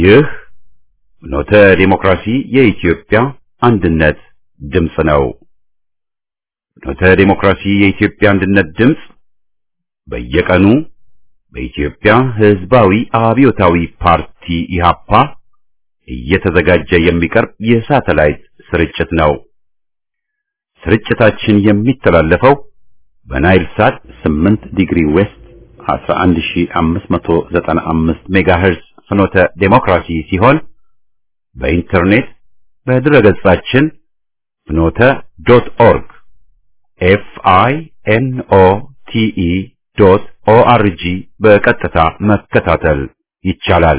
ይህ ፍኖተ ዲሞክራሲ የኢትዮጵያ አንድነት ድምፅ ነው። ፍኖተ ዲሞክራሲ የኢትዮጵያ አንድነት ድምፅ በየቀኑ በኢትዮጵያ ሕዝባዊ አብዮታዊ ፓርቲ ኢህአፓ እየተዘጋጀ የሚቀርብ የሳተላይት ስርጭት ነው። ስርጭታችን የሚተላለፈው በናይል ሳት 8 ዲግሪ ዌስት 11595 ሜጋሄርዝ ፍኖተ ዴሞክራሲ ሲሆን በኢንተርኔት በድረገጻችን ፍኖተ ዶት ኦርግ ኤፍ አይ ኤን ኦ ቲ ኢ ዶት ኦ አር ጂ በቀጥታ መከታተል ይቻላል።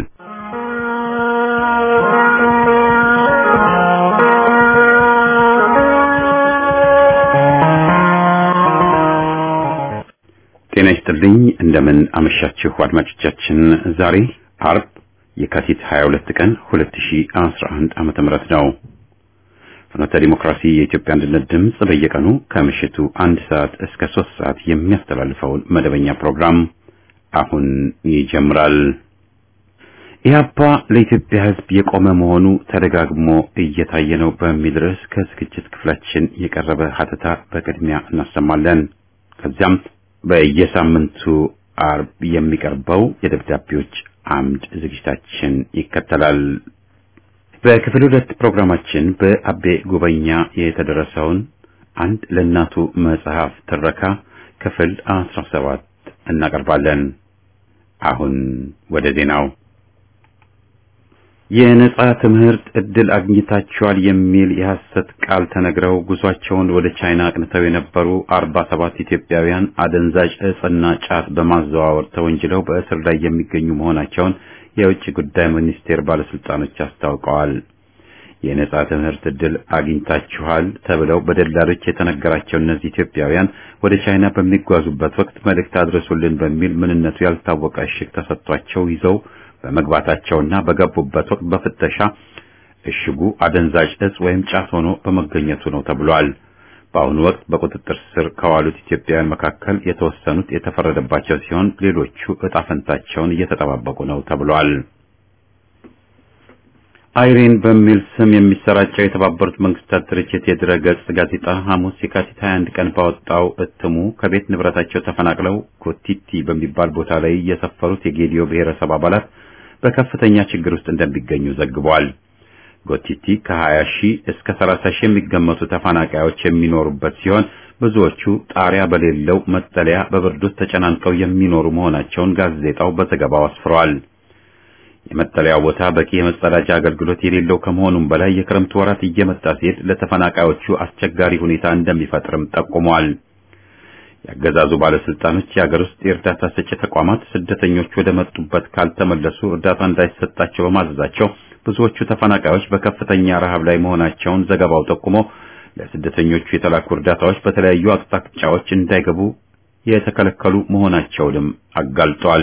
ጤና ይስጥልኝ። እንደምን አመሻችሁ አድማጮቻችን። ዛሬ አርብ የካቲት 22 ቀን 2011 ዓመተ ምህረት ነው። ፍኖተ ዲሞክራሲ የኢትዮጵያ አንድነት ድምፅ በየቀኑ ከምሽቱ አንድ ሰዓት እስከ ሶስት ሰዓት የሚያስተላልፈውን መደበኛ ፕሮግራም አሁን ይጀምራል። ኢህአፓ ለኢትዮጵያ ሕዝብ የቆመ መሆኑ ተደጋግሞ እየታየ ነው በሚል ርዕስ ከዝግጅት ክፍላችን የቀረበ ሀተታ በቅድሚያ እናሰማለን። ከዚያም በየሳምንቱ አርብ የሚቀርበው የደብዳቤዎች አምድ ዝግጅታችን ይከተላል። በክፍል ሁለት ፕሮግራማችን በአቤ ጉበኛ የተደረሰውን አንድ ለእናቱ መጽሐፍ ትረካ ክፍል አስራ ሰባት እናቀርባለን። አሁን ወደ ዜናው። የነጻ ትምህርት እድል አግኝታችኋል የሚል የሐሰት ቃል ተነግረው ጉዟቸውን ወደ ቻይና አቅንተው የነበሩ አርባ ሰባት ኢትዮጵያውያን አደንዛዥ እጽና ጫት በማዘዋወር ተወንጅለው በእስር ላይ የሚገኙ መሆናቸውን የውጭ ጉዳይ ሚኒስቴር ባለስልጣኖች አስታውቀዋል። የነጻ ትምህርት እድል አግኝታችኋል ተብለው በደላሎች የተነገራቸው እነዚህ ኢትዮጵያውያን ወደ ቻይና በሚጓዙበት ወቅት መልእክት አድረሱልን በሚል ምንነቱ ያልታወቀ እሽግ ተሰጥቷቸው ይዘው በመግባታቸውና በገቡበት ወቅት በፍተሻ እሽጉ አደንዛዥ እጽ ወይም ጫት ሆኖ በመገኘቱ ነው ተብሏል። በአሁኑ ወቅት በቁጥጥር ስር ከዋሉት ኢትዮጵያውያን መካከል የተወሰኑት የተፈረደባቸው ሲሆን ሌሎቹ እጣ ፈንታቸውን እየተጠባበቁ ነው ተብሏል። አይሪን በሚል ስም የሚሰራጨው የተባበሩት መንግስታት ድርጅት የድረ-ገጽ ጋዜጣ ሐሙስ የካቲት 21 ቀን ባወጣው እትሙ ከቤት ንብረታቸው ተፈናቅለው ኮቲቲ በሚባል ቦታ ላይ የሰፈሩት የጌዲዮ ብሔረሰብ አባላት በከፍተኛ ችግር ውስጥ እንደሚገኙ ዘግቧል። ጎቲቲ ከ20 ሺህ እስከ 30 ሺህ የሚገመቱ ተፈናቃዮች የሚኖሩበት ሲሆን ብዙዎቹ ጣሪያ በሌለው መጠለያ በብርድ ውስጥ ተጨናንቀው የሚኖሩ መሆናቸውን ጋዜጣው በዘገባው አስፍሯል። የመጠለያው ቦታ በቂ የመጸዳጃ አገልግሎት የሌለው ከመሆኑም በላይ የክረምት ወራት እየመጣ ሲሄድ ለተፈናቃዮቹ አስቸጋሪ ሁኔታ እንደሚፈጥርም ጠቁሟል። ያገዛዙ ባለስልጣኖች የሀገር ውስጥ የእርዳታ ሰጪ ተቋማት ስደተኞች ወደ መጡበት ካልተመለሱ እርዳታ እንዳይሰጣቸው በማዘዛቸው ብዙዎቹ ተፈናቃዮች በከፍተኛ ረሃብ ላይ መሆናቸውን ዘገባው ጠቁሞ ለስደተኞቹ የተላኩ እርዳታዎች በተለያዩ አቅጣጫዎች እንዳይገቡ የተከለከሉ መሆናቸውንም አጋልጧል።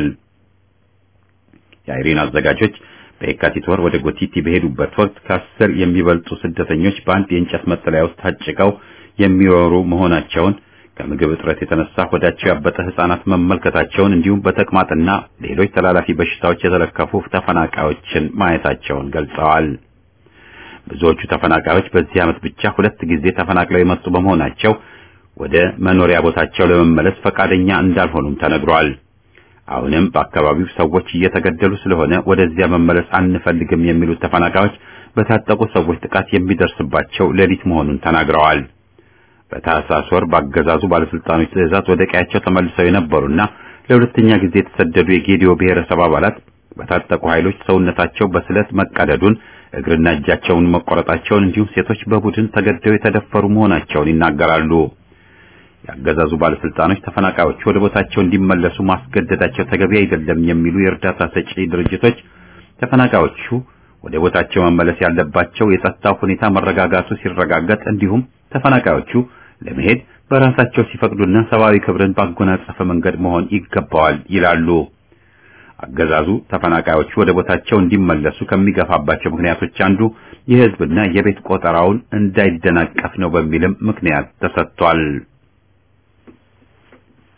የአይሪን አዘጋጆች በየካቲት ወር ወደ ጎቲቲ በሄዱበት ወቅት ከአስር የሚበልጡ ስደተኞች በአንድ የእንጨት መጠለያ ውስጥ ታጭቀው የሚኖሩ መሆናቸውን ከምግብ እጥረት የተነሳ ሆዳቸው ያበጠ ሕፃናት መመልከታቸውን እንዲሁም በተቅማጥና ሌሎች ተላላፊ በሽታዎች የተለከፉ ተፈናቃዮችን ማየታቸውን ገልጸዋል። ብዙዎቹ ተፈናቃዮች በዚህ ዓመት ብቻ ሁለት ጊዜ ተፈናቅለው የመጡ በመሆናቸው ወደ መኖሪያ ቦታቸው ለመመለስ ፈቃደኛ እንዳልሆኑም ተነግሯል። አሁንም በአካባቢው ሰዎች እየተገደሉ ስለሆነ ወደዚያ መመለስ አንፈልግም የሚሉት ተፈናቃዮች በታጠቁ ሰዎች ጥቃት የሚደርስባቸው ሌሊት መሆኑን ተናግረዋል። በታህሳስ ወር በአገዛዙ ባለስልጣኖች ትዕዛዝ ወደ ቀያቸው ተመልሰው የነበሩና ለሁለተኛ ጊዜ የተሰደዱ የጌዲዮ ብሔረሰብ አባላት በታጠቁ ኃይሎች ሰውነታቸው በስለት መቀደዱን፣ እግርና እጃቸውን መቆረጣቸውን እንዲሁም ሴቶች በቡድን ተገደው የተደፈሩ መሆናቸውን ይናገራሉ። የአገዛዙ ባለስልጣኖች ተፈናቃዮቹ ወደ ቦታቸው እንዲመለሱ ማስገደዳቸው ተገቢ አይደለም የሚሉ የእርዳታ ሰጪ ድርጅቶች ተፈናቃዮቹ ወደ ቦታቸው መመለስ ያለባቸው የጸጥታው ሁኔታ መረጋጋቱ ሲረጋገጥ እንዲሁም ተፈናቃዮቹ ለመሄድ በራሳቸው ሲፈቅዱና ሰብአዊ ክብርን ባጎናጸፈ መንገድ መሆን ይገባዋል ይላሉ። አገዛዙ ተፈናቃዮቹ ወደ ቦታቸው እንዲመለሱ ከሚገፋባቸው ምክንያቶች አንዱ የሕዝብና የቤት ቆጠራውን እንዳይደናቀፍ ነው በሚልም ምክንያት ተሰጥቷል።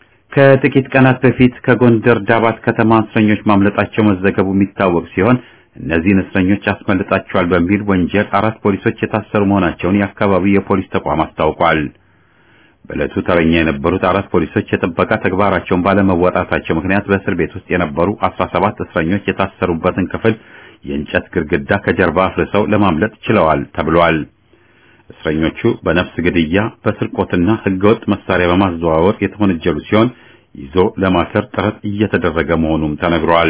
ከጥቂት ቀናት በፊት ከጎንደር ዳባት ከተማ እስረኞች ማምለጣቸው መዘገቡ የሚታወቅ ሲሆን እነዚህን እስረኞች አስመልጣቸዋል በሚል ወንጀል አራት ፖሊሶች የታሰሩ መሆናቸውን የአካባቢው የፖሊስ ተቋም አስታውቋል። በዕለቱ ተረኛ የነበሩት አራት ፖሊሶች የጥበቃ ተግባራቸውን ባለመወጣታቸው ምክንያት በእስር ቤት ውስጥ የነበሩ 17 እስረኞች የታሰሩበትን ክፍል የእንጨት ግድግዳ ከጀርባ አፍርሰው ለማምለጥ ችለዋል ተብሏል። እስረኞቹ በነፍስ ግድያ፣ በስርቆትና ሕገወጥ መሳሪያ በማዘዋወር የተወነጀሉ ሲሆን ይዞ ለማሰር ጥረት እየተደረገ መሆኑም ተነግሯል።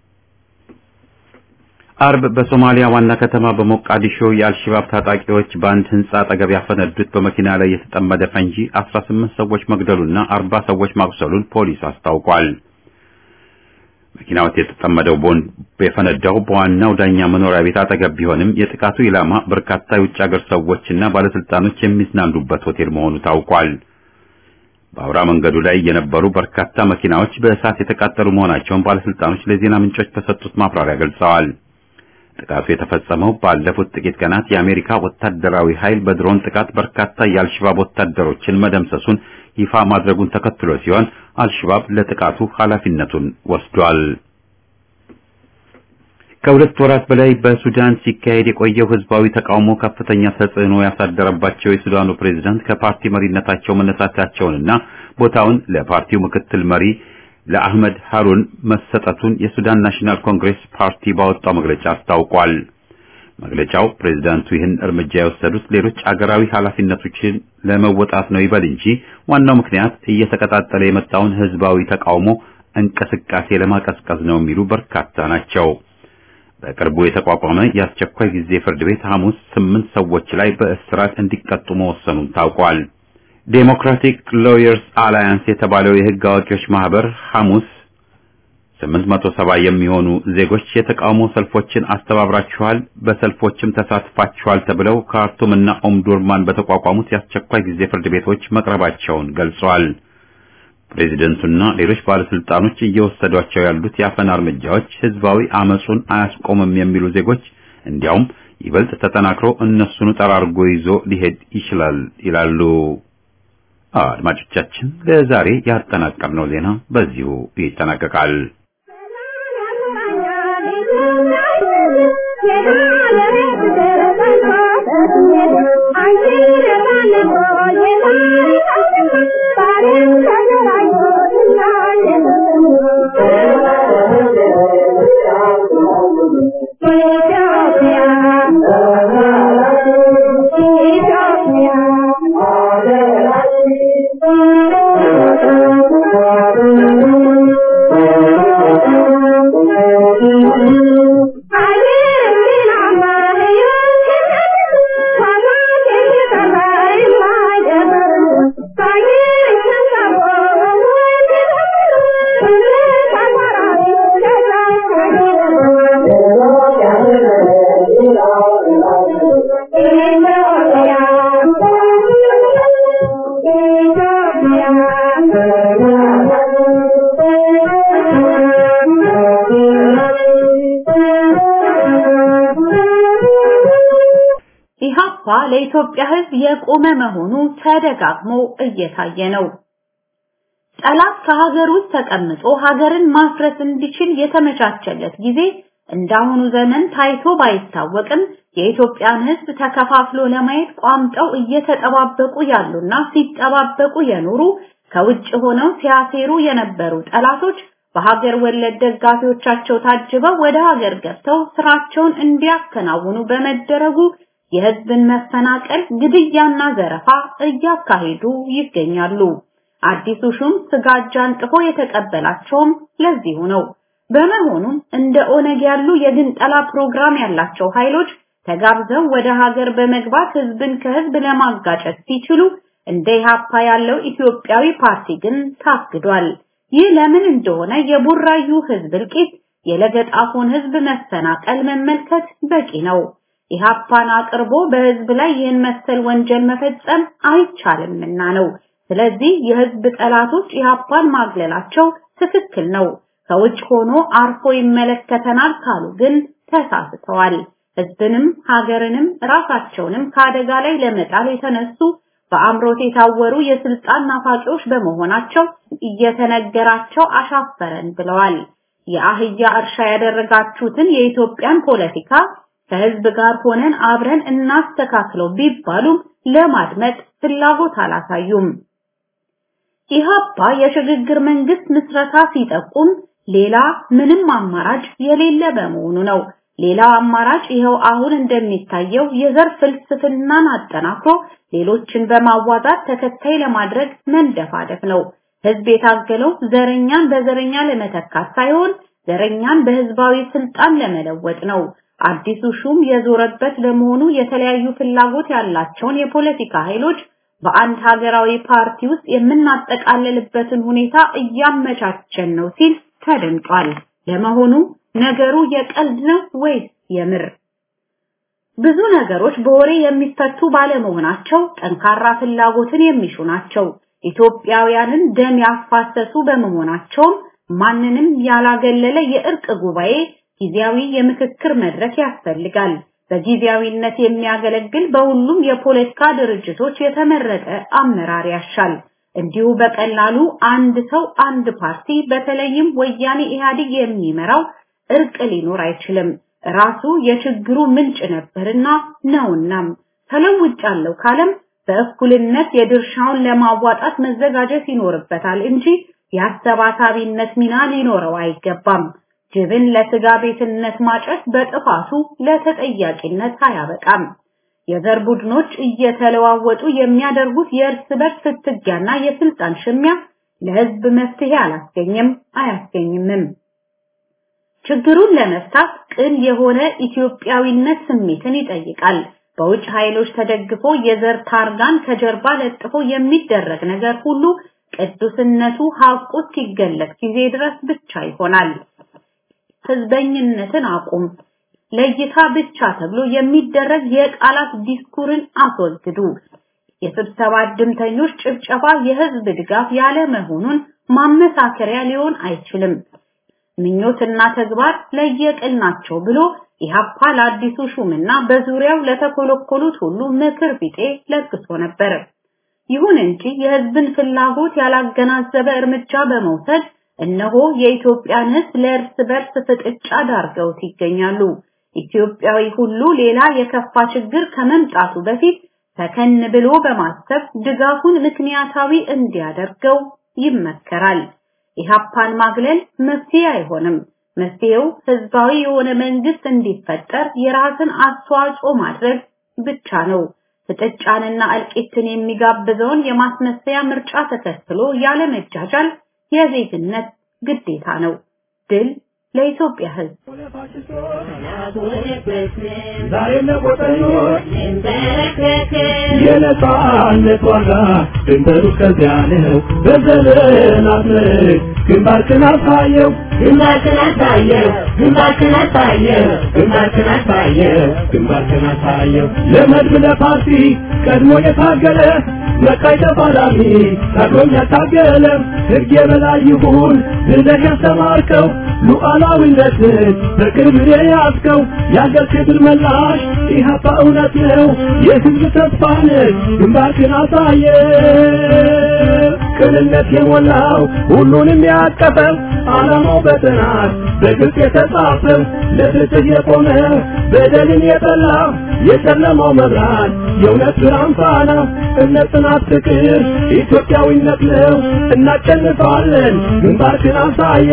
አርብ በሶማሊያ ዋና ከተማ በሞቃዲሾ የአልሸባብ ታጣቂዎች በአንድ ህንጻ አጠገብ ያፈነዱት በመኪና ላይ የተጠመደ ፈንጂ 18 ሰዎች መግደሉና 40 ሰዎች ማቁሰሉን ፖሊስ አስታውቋል። መኪናው የተጠመደው ቦምብ የፈነዳው በዋናው ዳኛ መኖሪያ ቤት አጠገብ ቢሆንም የጥቃቱ ኢላማ በርካታ የውጭ ሀገር ሰዎችና ባለስልጣኖች የሚዝናኑበት ሆቴል መሆኑ ታውቋል። በአውራ መንገዱ ላይ የነበሩ በርካታ መኪናዎች በእሳት የተቃጠሉ መሆናቸውን ባለስልጣኖች ለዜና ምንጮች በሰጡት ማብራሪያ ገልጸዋል። ጥቃቱ የተፈጸመው ባለፉት ጥቂት ቀናት የአሜሪካ ወታደራዊ ኃይል በድሮን ጥቃት በርካታ የአልሸባብ ወታደሮችን መደምሰሱን ይፋ ማድረጉን ተከትሎ ሲሆን አልሸባብ ለጥቃቱ ኃላፊነቱን ወስዷል። ከሁለት ወራት በላይ በሱዳን ሲካሄድ የቆየው ህዝባዊ ተቃውሞ ከፍተኛ ተጽዕኖ ያሳደረባቸው የሱዳኑ ፕሬዝዳንት ከፓርቲ መሪነታቸው መነሳታቸውንና ቦታውን ለፓርቲው ምክትል መሪ ለአህመድ ሃሩን መሰጠቱን የሱዳን ናሽናል ኮንግሬስ ፓርቲ ባወጣው መግለጫ አስታውቋል። መግለጫው ፕሬዝዳንቱ ይህን እርምጃ የወሰዱት ሌሎች አገራዊ ኃላፊነቶችን ለመወጣት ነው ይበል እንጂ ዋናው ምክንያት እየተቀጣጠለ የመጣውን ህዝባዊ ተቃውሞ እንቅስቃሴ ለማቀዝቀዝ ነው የሚሉ በርካታ ናቸው። በቅርቡ የተቋቋመ የአስቸኳይ ጊዜ ፍርድ ቤት ሐሙስ ስምንት ሰዎች ላይ በእስራት እንዲቀጡ መወሰኑን ታውቋል። ዴሞክራቲክ ሎየርስ አላያንስ የተባለው የህግ አዋቂዎች ማህበር ሐሙስ 870 የሚሆኑ ዜጎች የተቃውሞ ሰልፎችን አስተባብራችኋል፣ በሰልፎችም ተሳትፋችኋል ተብለው ካርቱምና ኦምዱርማን በተቋቋሙት የአስቸኳይ ጊዜ ፍርድ ቤቶች መቅረባቸውን ገልጸዋል። ፕሬዚደንቱና ሌሎች ባለስልጣኖች እየወሰዷቸው ያሉት የአፈና እርምጃዎች ህዝባዊ አመጹን አያስቆምም የሚሉ ዜጎች እንዲያውም ይበልጥ ተጠናክሮ እነሱኑ ጠራርጎ ይዞ ሊሄድ ይችላል ይላሉ። አድማጮቻችን ለዛሬ ያጠናቀርነው ዜና በዚሁ ይጠናቀቃል። ኢህአፓ ለኢትዮጵያ ሕዝብ የቆመ መሆኑ ተደጋግሞ እየታየ ነው። ጠላት ከሀገር ውስጥ ተቀምጦ ሀገርን ማፍረስ እንዲችል የተመቻቸለት ጊዜ እንዳሁኑ ዘመን ታይቶ ባይታወቅም የኢትዮጵያን ሕዝብ ተከፋፍሎ ለማየት ቋምጠው እየተጠባበቁ ያሉና ሲጠባበቁ የኖሩ ከውጭ ሆነው ሲያሴሩ የነበሩ ጠላቶች በሀገር ወለድ ደጋፊዎቻቸው ታጅበው ወደ ሀገር ገብተው ስራቸውን እንዲያከናውኑ በመደረጉ የህዝብን መፈናቀል፣ ግድያና ዘረፋ እያካሄዱ ይገኛሉ። አዲሱ ሹም ስጋጃ አንጥፎ የተቀበላቸውም ለዚሁ ነው። በመሆኑም እንደ ኦነግ ያሉ የግንጠላ ፕሮግራም ያላቸው ኃይሎች ተጋብዘው ወደ ሀገር በመግባት ህዝብን ከህዝብ ለማጋጨት ሲችሉ እንደ ኢህአፓ ያለው ኢትዮጵያዊ ፓርቲ ግን ታግዷል። ይህ ለምን እንደሆነ የቡራዩ ህዝብ እልቂት፣ የለገጣፎን ህዝብ መፈናቀል መመልከት በቂ ነው። ኢህአፓን አቅርቦ በህዝብ ላይ ይህን መሰል ወንጀል መፈጸም አይቻልምና ነው። ስለዚህ የህዝብ ጠላቶች ኢህአፓን ማግለላቸው ትክክል ነው። ከውጭ ሆኖ አርፎ ይመለከተናል ካሉ ግን ተሳስተዋል። ህዝብንም ሀገርንም ራሳቸውንም ከአደጋ ላይ ለመጣል የተነሱ በአምሮት የታወሩ የስልጣን ናፋቂዎች በመሆናቸው እየተነገራቸው አሻፈረን ብለዋል። የአህያ እርሻ ያደረጋችሁትን የኢትዮጵያን ፖለቲካ ከህዝብ ጋር ሆነን አብረን እናስተካክለው ቢባሉም ለማድመጥ ፍላጎት አላሳዩም። ኢህአፓ የሽግግር መንግስት ምስረታ ሲጠቁም ሌላ ምንም አማራጭ የሌለ በመሆኑ ነው። ሌላው አማራጭ ይኸው አሁን እንደሚታየው የዘር ፍልስፍናን አጠናክሮ ሌሎችን በማዋዛት ተከታይ ለማድረግ መንደፋደፍ ነው። ህዝብ የታገለው ዘረኛን በዘረኛ ለመተካት ሳይሆን ዘረኛን በህዝባዊ ስልጣን ለመለወጥ ነው። አዲሱ ሹም የዞረበት ለመሆኑ የተለያዩ ፍላጎት ያላቸውን የፖለቲካ ኃይሎች በአንድ ሀገራዊ ፓርቲ ውስጥ የምናጠቃልልበትን ሁኔታ እያመቻቸን ነው ሲል ተደምጧል። ለመሆኑ ነገሩ የቀልድ ነው ወይስ የምር? ብዙ ነገሮች በወሬ የሚፈቱ ባለመሆናቸው ጠንካራ ፍላጎትን የሚሹ ናቸው። ኢትዮጵያውያንን ደም ያፋሰሱ በመሆናቸውም ማንንም ያላገለለ የእርቅ ጉባኤ ጊዜያዊ የምክክር መድረክ ያስፈልጋል። በጊዜያዊነት የሚያገለግል በሁሉም የፖለቲካ ድርጅቶች የተመረጠ አመራር ያሻል። እንዲሁ በቀላሉ አንድ ሰው አንድ ፓርቲ በተለይም ወያኔ ኢህአዴግ የሚመራው እርቅ ሊኖር አይችልም። ራሱ የችግሩ ምንጭ ነበርና ነውናም ተለውጫለሁ ካለም በእኩልነት የድርሻውን ለማዋጣት መዘጋጀት ይኖርበታል እንጂ የአሰባሳቢነት ሚና ሊኖረው አይገባም። ጅብን ለስጋ ቤትነት ማጨት በጥፋቱ ለተጠያቂነት አያበቃም። የዘር ቡድኖች እየተለዋወጡ የሚያደርጉት የእርስ በርስ ፍትጊያና የስልጣን ሽሚያ ለህዝብ መፍትሄ አላስገኝም አያስገኝምም። ችግሩን ለመፍታት ቅን የሆነ ኢትዮጵያዊነት ስሜትን ይጠይቃል። በውጭ ኃይሎች ተደግፎ የዘር ታርጋን ከጀርባ ለጥፎ የሚደረግ ነገር ሁሉ ቅዱስነቱ ሀቁ ሲገለጥ ጊዜ ድረስ ብቻ ይሆናል። ህዝበኝነትን አቁም፣ ለይታ ብቻ ተብሎ የሚደረግ የቃላት ዲስኩርን አስወግዱ። የስብሰባ ድምተኞች ጭብጨባ የህዝብ ድጋፍ ያለ መሆኑን ማመሳከሪያ ሊሆን አይችልም። ምኞትና ተግባር ለየቅል ናቸው ብሎ ኢህአፓ ለአዲሱ ሹምና በዙሪያው ለተኮለኮሉት ሁሉ ምክር ቢጤ ለግሶ ነበር። ይሁን እንጂ የህዝብን ፍላጎት ያላገናዘበ እርምጃ በመውሰድ እነሆ የኢትዮጵያን ህዝብ ለእርስ በርስ ፍጥጫ ዳርገውት ይገኛሉ። ኢትዮጵያዊ ሁሉ ሌላ የከፋ ችግር ከመምጣቱ በፊት ሰከን ብሎ በማሰብ ድጋፉን ምክንያታዊ እንዲያደርገው ይመከራል። ኢህአፓን ማግለል መፍትሄ አይሆንም። መፍትሄው ህዝባዊ የሆነ መንግስት እንዲፈጠር የራስን አስተዋጽኦ ማድረግ ብቻ ነው። ፍጥጫንና እልቂትን የሚጋብዘውን የማስመሰያ ምርጫ ተከትሎ ያለ መጃጃል የዜግነት ግዴታ ነው። ድል ለኢትዮጵያ ህዝብ። ዛሬ ለቆጠኞች የነጻነት ዋጋ ድንበሩ ከዚያ ነው። በዘመናት ምርክ ግንባርክን አሳየው ግንባርክን አሳየው ግንባርክን አሳየው ግንባርክን አሳየው ግንባርክን አሳየው ለመድብ ለፓርቲ ቀድሞ የታገለ መቃይ ተፋላሚ ታግሎኝ ያታገለ ሕግ የበላይ ይሁን ብለህ ያስተማርከው ሉዓላዊነትን በቅርብ የያዝከው የአገር ክብር መላሽ ኢህአፓ እውነት ነው የህዝብ ተስፋ ነህ ግንባርክን አሳየ ቅንነት የሞላው ሁሉንም ያቀፈው ዓላማው በጥናት በግልጽ የተጻፈው ለፍትህ የቆመ በደልን የጠላ የጨለማው መብራት የእውነት ብርሃን ፋና እምነት፣ ጽናት፣ ፍቅር ኢትዮጵያዊነት ነው። እናሸንፋለን። ግንባርክን አሳየ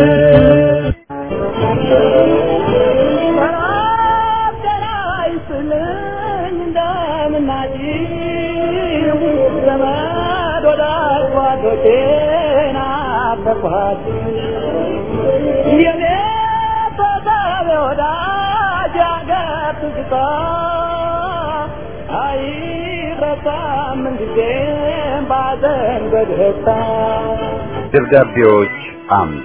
ደብዳቤዎች አምድ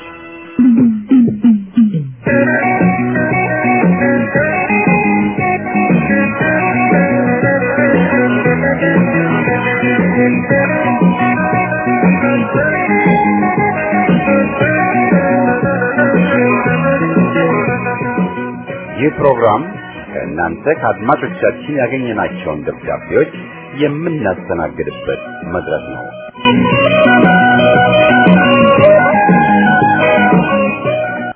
ይህ ፕሮግራም ከእናንተ ከአድማጮቻችን ያገኘናቸውን ደብዳቤዎች የምናስተናግድበት መድረክ ነው።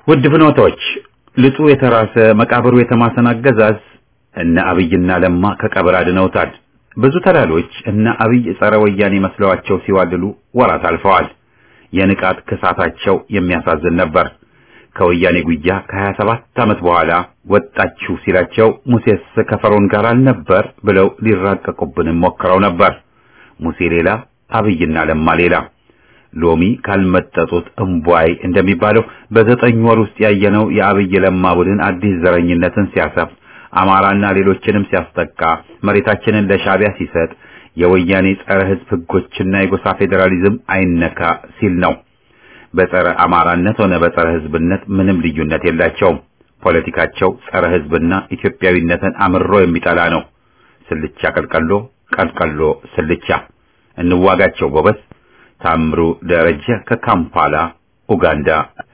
ውድ ፍኖቶች ልጡ የተራሰ መቃብሩ የተማሰን አገዛዝ እነ አብይና ለማ ከቀብር አድነውታል። ብዙ ተላሎች እነ አብይ ጸረ ወያኔ መስለዋቸው ሲዋልሉ ወራት አልፈዋል። የንቃት ክሳታቸው የሚያሳዝን ነበር። ከወያኔ ጉያ ከሀያ ሰባት ዓመት በኋላ ወጣችሁ ሲላቸው ሙሴስ ከፈሮን ጋር አልነበር ብለው ሊራቀቁብንም ሞክረው ነበር። ሙሴ ሌላ፣ አብይና ለማ ሌላ። ሎሚ ካልመጠጡት እምቧይ እንደሚባለው በዘጠኝ ወር ውስጥ ያየነው የአብይ ለማ ቡድን አዲስ ዘረኝነትን ሲያሰፍ አማራና ሌሎችንም ሲያስጠቃ መሬታችንን ለሻዕቢያ ሲሰጥ የወያኔ ጸረ ሕዝብ ሕጎችና የጎሳ ፌዴራሊዝም አይነካ ሲል ነው። በጸረ አማራነት ሆነ በጸረ ሕዝብነት ምንም ልዩነት የላቸውም። ፖለቲካቸው ጸረ ሕዝብና ኢትዮጵያዊነትን አምሮ የሚጠላ ነው። ስልቻ ቀልቀሎ፣ ቀልቀሎ ስልቻ። እንዋጋቸው ጎበዝ። ታምሩ ደረጀ ከካምፓላ ኡጋንዳ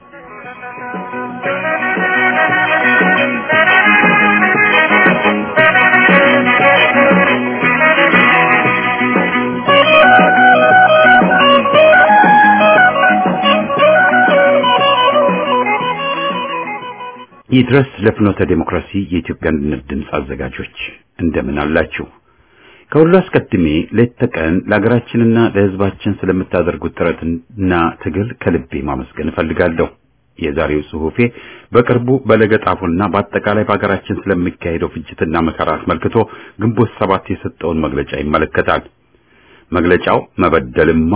ይድረስ ለፍኖተ ዴሞክራሲ የኢትዮጵያ አንድነት ድምፅ አዘጋጆች እንደምን አላችሁ? ከሁሉ አስቀድሜ ሌት ተቀን ለሀገራችንና ለሕዝባችን ስለምታደርጉት ጥረትና ትግል ከልቤ ማመስገን እፈልጋለሁ። የዛሬው ጽሑፌ በቅርቡ በለገጣፉና በአጠቃላይ በሀገራችን ስለሚካሄደው ፍጅትና መከራ አስመልክቶ ግንቦት ሰባት የሰጠውን መግለጫ ይመለከታል። መግለጫው መበደልማ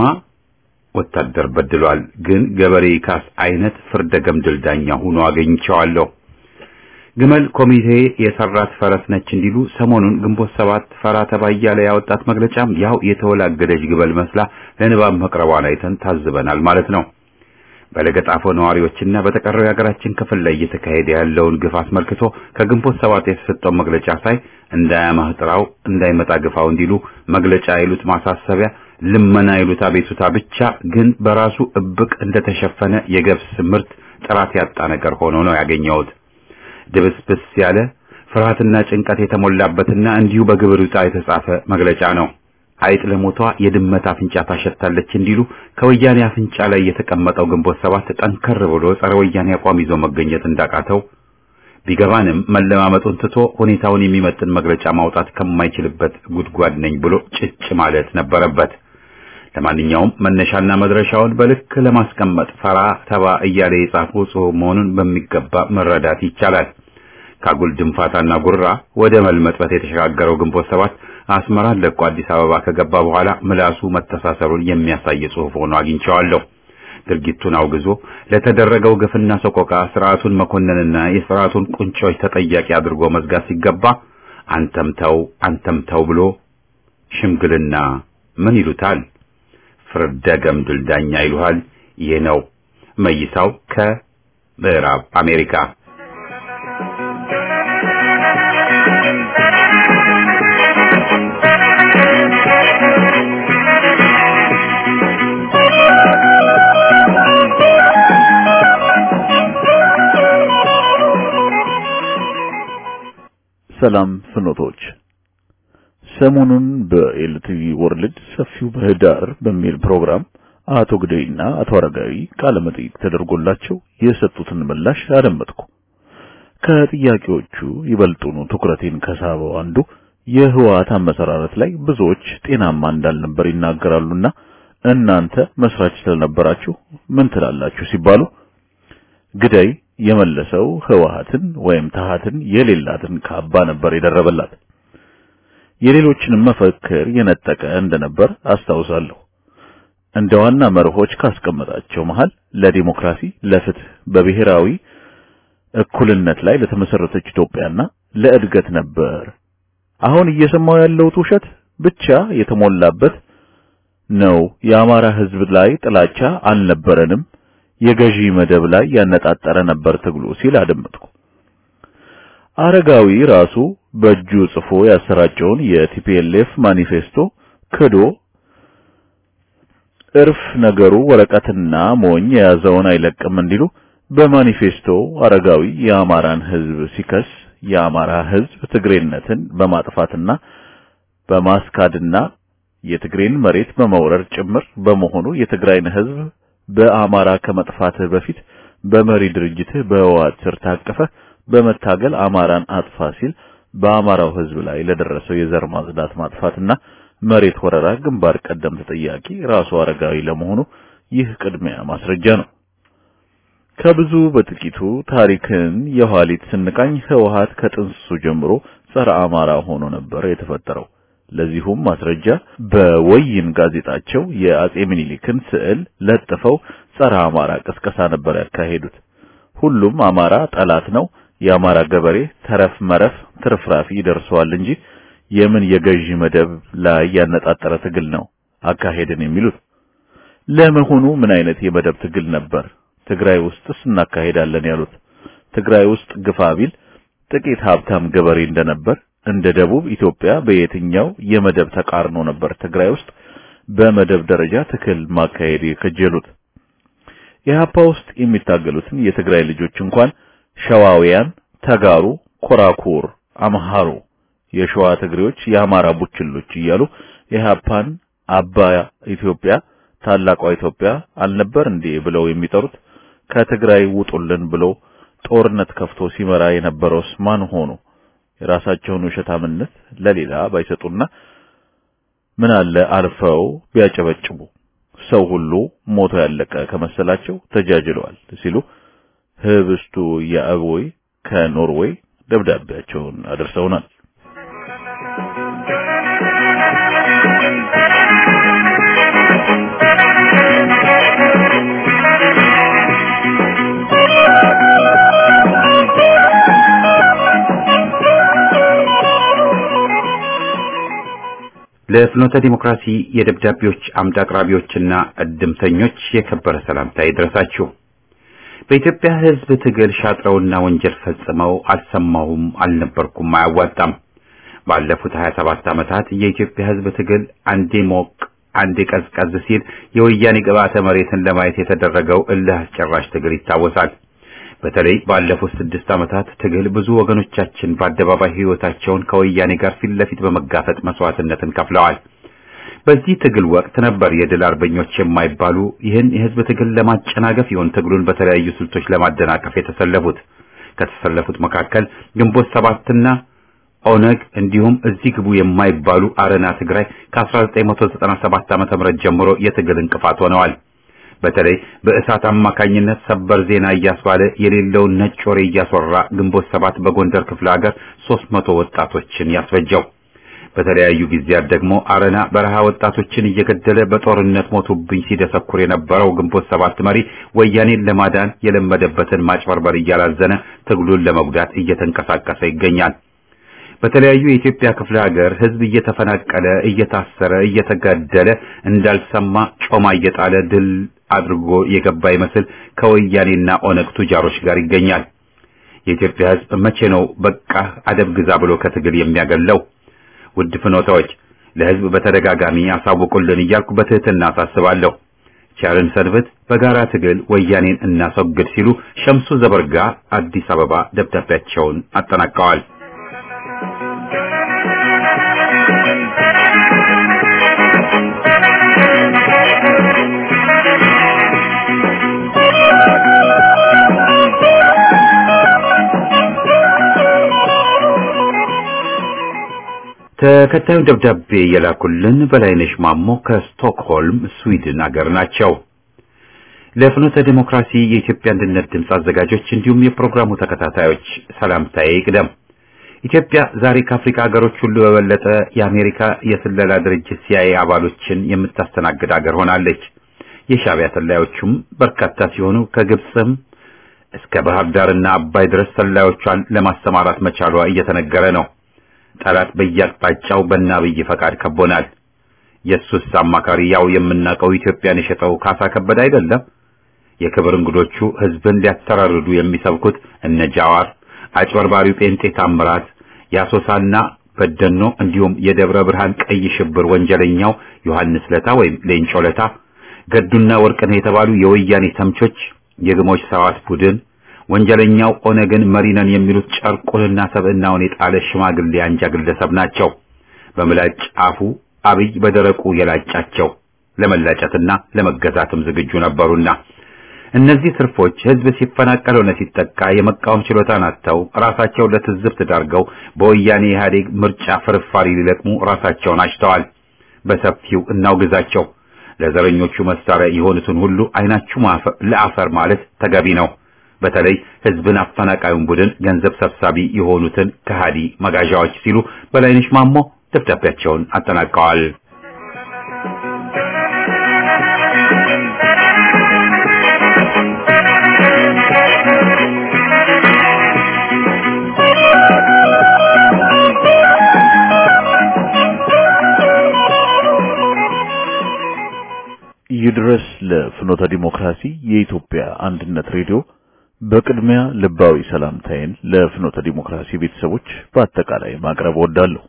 ወታደር በድሏል፣ ግን ገበሬ ካስ አይነት ፍርደ ገምድል ዳኛ ሆኖ አገኝቸዋለሁ። ግመል ኮሚቴ የሰራት ፈረስ ነች እንዲሉ ሰሞኑን ግንቦት ሰባት ፈራ ተባ እያለ ያወጣት መግለጫም ያው የተወላገደች ግበል መስላ ለንባብ መቅረቧን አይተን ታዝበናል ማለት ነው። በለገጣፎ ነዋሪዎችና በተቀረው የሀገራችን ክፍል ላይ እየተካሄደ ያለውን ግፍ አስመልክቶ ከግንቦት ሰባት የተሰጠው መግለጫ ሳይ እንዳያማህ ጥራው እንዳይመጣ ግፋው እንዲሉ መግለጫ ይሉት ማሳሰቢያ፣ ልመና ይሉት አቤቱታ ብቻ ግን በራሱ እብቅ እንደተሸፈነ የገብስ ምርት ጥራት ያጣ ነገር ሆኖ ነው ያገኘሁት። ድብስብስ ያለ ፍርሃትና ጭንቀት የተሞላበትና እንዲሁ በግብር ዕጣ የተጻፈ መግለጫ ነው። አይጥ ለሞቷ የድመት አፍንጫ ታሸታለች እንዲሉ ከወያኔ አፍንጫ ላይ የተቀመጠው ግንቦት ሰባት ጠንከር ብሎ ጸረ ወያኔ አቋም ይዞ መገኘት እንዳቃተው ቢገባንም መለማመጡን ትቶ ሁኔታውን የሚመጥን መግለጫ ማውጣት ከማይችልበት ጉድጓድ ነኝ ብሎ ጭጭ ማለት ነበረበት። ለማንኛውም መነሻና መድረሻውን በልክ ለማስቀመጥ ፈራ ተባ እያለ የጻፈው ጽሑፍ መሆኑን በሚገባ መረዳት ይቻላል። ካጉል ድንፋታና ጉራ ወደ መልመጥበት የተሸጋገረው ግንቦት ሰባት አስመራን ለቆ አዲስ አበባ ከገባ በኋላ ምላሱ መተሳሰሩን የሚያሳይ ጽሑፍ ሆኖ አግኝቼዋለሁ። ድርጊቱን አውግዞ ለተደረገው ግፍና ሰቆቃ ስርዓቱን መኮንንና የስርዓቱን ቁንጮች ተጠያቂ አድርጎ መዝጋት ሲገባ አንተም ተው አንተም ተው ብሎ ሽምግልና ምን ይሉታል? ፍርደ ገምድል ዳኛ ይሉሃል። ይህ ነው መይሳው ከምዕራብ አሜሪካ። ሰላም ፍኖቶች ሰሞኑን በኤልቲቪ ወርልድ ሰፊው ምህዳር በሚል ፕሮግራም አቶ ግደይና አቶ አረጋዊ ቃለ መጠይቅ ተደርጎላቸው የሰጡትን ምላሽ አደመጥኩ። ከጥያቄዎቹ ይበልጡኑ ትኩረቴን ከሳበው አንዱ የህወሓት አመሰራረት ላይ ብዙዎች ጤናማ እንዳልነበር ይናገራሉና እናንተ መስራች ስለነበራችሁ ምን ትላላችሁ ሲባሉ ግዳይ የመለሰው ህወሓትን ወይም ተሃትን የሌላትን ካባ ነበር የደረበላት። የሌሎችንም መፈክር የነጠቀ እንደነበር አስታውሳለሁ። እንደ ዋና መርሆች ካስቀመጣቸው መሃል ለዲሞክራሲ፣ ለፍትህ፣ በብሔራዊ እኩልነት ላይ ለተመሰረተች ኢትዮጵያና ለእድገት ነበር። አሁን እየሰማው ያለውት ውሸት ብቻ የተሞላበት ነው። የአማራ ህዝብ ላይ ጥላቻ አልነበረንም፣ የገዢ መደብ ላይ ያነጣጠረ ነበር ትግሉ ሲል አደመጥኩ። አረጋዊ ራሱ በእጁ ጽፎ ያሰራጨውን የቲፒኤልኤፍ ማኒፌስቶ ክዶ እርፍ ነገሩ ወረቀትና ሞኝ የያዘውን አይለቅም እንዲሉ በማኒፌስቶ አረጋዊ የአማራን ህዝብ ሲከስ የአማራ ህዝብ ትግሬነትን በማጥፋትና በማስካድና የትግሬን መሬት በመውረር ጭምር በመሆኑ የትግራይን ህዝብ በአማራ ከመጥፋት በፊት በመሪ ድርጅትህ በህወሓት ስር ታቀፈ በመታገል አማራን አጥፋ ሲል በአማራው ህዝብ ላይ ለደረሰው የዘር ማጽዳት ማጥፋትና መሬት ወረራ ግንባር ቀደም ተጠያቂ ራሱ አረጋዊ ለመሆኑ ይህ ቅድሚያ ማስረጃ ነው። ከብዙ በጥቂቱ ታሪክን የኋሊት ስንቃኝ ህወሓት ከጥንስሱ ጀምሮ ጸረ አማራ ሆኖ ነበር የተፈጠረው። ለዚሁም ማስረጃ በወይን ጋዜጣቸው የአጼ ምኒልክን ስዕል ለጥፈው ጸረ አማራ ቅስቀሳ ነበር ያካሄዱት። ሁሉም አማራ ጠላት ነው፣ የአማራ ገበሬ ተረፍ መረፍ ትርፍራፊ ይደርሰዋል እንጂ የምን የገዢ መደብ ላይ ያነጣጠረ ትግል ነው አካሄድን የሚሉት። ለመሆኑ ምን አይነት የመደብ ትግል ነበር ትግራይ ውስጥስ እናካሄዳለን ያሉት? ትግራይ ውስጥ ግፋ ቢል ጥቂት ሀብታም ገበሬ እንደነበር እንደ ደቡብ ኢትዮጵያ በየትኛው የመደብ ተቃርኖ ነበር ትግራይ ውስጥ በመደብ ደረጃ ትክል ማካሄድ የከጀሉት? ኢህአፓ ውስጥ የሚታገሉትን የትግራይ ልጆች እንኳን ሸዋውያን፣ ተጋሩ፣ ኮራኩር፣ አምሃሩ፣ የሸዋ ትግሬዎች፣ የአማራ ቡችሎች እያሉ ኢህአፓን አባ ኢትዮጵያ ታላቋ ኢትዮጵያ አልነበር እንዴ ብለው የሚጠሩት ከትግራይ ውጡልን ብሎ ጦርነት ከፍቶ ሲመራ የነበረውስ ማን ሆኑ? የራሳቸውን ውሸታምነት ለሌላ ባይሰጡና ምን አለ አልፈው ቢያጨበጭቡ ሰው ሁሉ ሞቶ ያለቀ ከመሰላቸው ተጃጅለዋል ሲሉ ህብስቱ የአቦይ ከኖርዌይ ደብዳቤያቸውን አድርሰውናል። ለፍኖተ ዲሞክራሲ የደብዳቤዎች አምድ አቅራቢዎችና እድምተኞች የከበረ ሰላምታ ይድረሳችሁ። በኢትዮጵያ ሕዝብ ትግል ሻጥረውና ወንጀል ፈጽመው አልሰማሁም፣ አልነበርኩም፣ አያዋጣም። ባለፉት 27 ዓመታት የኢትዮጵያ ሕዝብ ትግል አንዴ ሞቅ አንዴ ቀዝቀዝ ሲል የወያኔ ግብዓተ መሬትን ለማየት የተደረገው እልህ አስጨራሽ ትግል ይታወሳል። በተለይ ባለፉት ስድስት ዓመታት ትግል ብዙ ወገኖቻችን በአደባባይ ሕይወታቸውን ከወያኔ ጋር ፊት ለፊት በመጋፈጥ መስዋዕትነትን ከፍለዋል። በዚህ ትግል ወቅት ነበር የድል አርበኞች የማይባሉ ይህን የህዝብ ትግል ለማጨናገፍ ይሆን ትግሉን በተለያዩ ስልቶች ለማደናቀፍ የተሰለፉት። ከተሰለፉት መካከል ግንቦት ሰባትና ኦነግ እንዲሁም እዚህ ግቡ የማይባሉ አረና ትግራይ ከ1997 ዓ.ም ጀምሮ የትግል እንቅፋት ሆነዋል። በተለይ በእሳት አማካኝነት ሰበር ዜና እያስባለ የሌለውን ነጭ ወሬ እያስወራ ግንቦት ሰባት በጎንደር ክፍለ ሀገር 300 ወጣቶችን ያስፈጀው። በተለያዩ ጊዜያት ደግሞ አረና በረሃ ወጣቶችን እየገደለ በጦርነት ሞቱብኝ ሲደሰኩር የነበረው ግንቦት ሰባት መሪ ወያኔን ለማዳን የለመደበትን ማጭበርበር እያላዘነ ትግሉን ለመጉዳት እየተንቀሳቀሰ ይገኛል። በተለያዩ የኢትዮጵያ ክፍለ ሀገር ህዝብ እየተፈናቀለ፣ እየታሰረ፣ እየተገደለ እንዳልሰማ ጮማ እየጣለ ድል አድርጎ የገባ ይመስል ከወያኔና ኦነግ ቱጃሮች ጋር ይገኛል። የኢትዮጵያ ህዝብ መቼ ነው በቃ አደብ ግዛ ብሎ ከትግል የሚያገለው? ውድ ፍኖታዎች ለህዝብ በተደጋጋሚ ያሳውቁልን እያልኩ በትህትና አሳስባለሁ። ቸርን ሰንብት፣ በጋራ ትግል ወያኔን እናስወግድ ሲሉ ሸምሱ ዘበርጋ አዲስ አበባ ደብዳቤያቸውን አጠናቀዋል። ተከታዩ ደብዳቤ የላኩልን በላይነሽ ማሞ ከስቶክሆልም ስዊድን አገር ናቸው። ለፍኖተ ዲሞክራሲ የኢትዮጵያ አንድነት ድምፅ አዘጋጆች እንዲሁም የፕሮግራሙ ተከታታዮች ሰላምታዬ ይቅደም። ኢትዮጵያ ዛሬ ከአፍሪካ ሀገሮች ሁሉ በበለጠ የአሜሪካ የስለላ ድርጅት ሲአይኤ አባሎችን የምታስተናግድ ሀገር ሆናለች። የሻዕቢያ ሰላዮቹም በርካታ ሲሆኑ ከግብፅም እስከ ባህር ዳርና አባይ ድረስ ሰላዮቿን ለማሰማራት መቻሏ እየተነገረ ነው። ጠላት በየአቅጣጫው በአብይ ፈቃድ ከቦናል። የሱስ አማካሪ ያው የምናውቀው ኢትዮጵያን የሸጠው ካሳ ከበደ አይደለም። የክብር እንግዶቹ ህዝብን ሊያስተራርዱ የሚሰብኩት እነ ጃዋር፣ አጭበርባሪው ጴንጤ ታምራት፣ የአሶሳና በደኖ እንዲሁም የደብረ ብርሃን ቀይ ሽብር ወንጀለኛው ዮሐንስ ለታ ወይም ሌንጮ ለታ፣ ገዱና ወርቅነህ የተባሉ የወያኔ ተምቾች፣ የግሞች ሰዋት ቡድን ወንጀለኛው ኦነግን መሪነን የሚሉት ጨርቁንና ሰብዕናውን የጣለ ሽማግሌ አንጃ ግለሰብ ናቸው። በምላጭ አፉ አብይ በደረቁ የላጫቸው ለመላጨትና ለመገዛትም ዝግጁ ነበሩና እነዚህ ትርፎች ህዝብ ሲፈናቀል ሆነ ሲጠቃ የመቃወም ችሎታን አጥተው ራሳቸው ለትዝብት ዳርገው በወያኔ ኢህአዴግ ምርጫ ፍርፋሪ ሊለቅሙ ራሳቸውን አጭተዋል። በሰፊው እናውግዛቸው። ለዘረኞቹ መሳሪያ የሆኑትን ሁሉ አይናችሁ ለአፈር ማለት ተገቢ ነው። በተለይ ህዝብን አፈናቃዩን ቡድን ገንዘብ ሰብሳቢ የሆኑትን ከሃዲ መጋዣዎች ሲሉ በላይነሽ ማሞ ደብዳቤያቸውን አጠናቀዋል። ይድረስ ለፍኖተ ዲሞክራሲ የኢትዮጵያ አንድነት ሬዲዮ በቅድሚያ ልባዊ ሰላምታዬን ለፍኖተ ዲሞክራሲ ቤተሰቦች በአጠቃላይ ማቅረብ እወዳለሁ።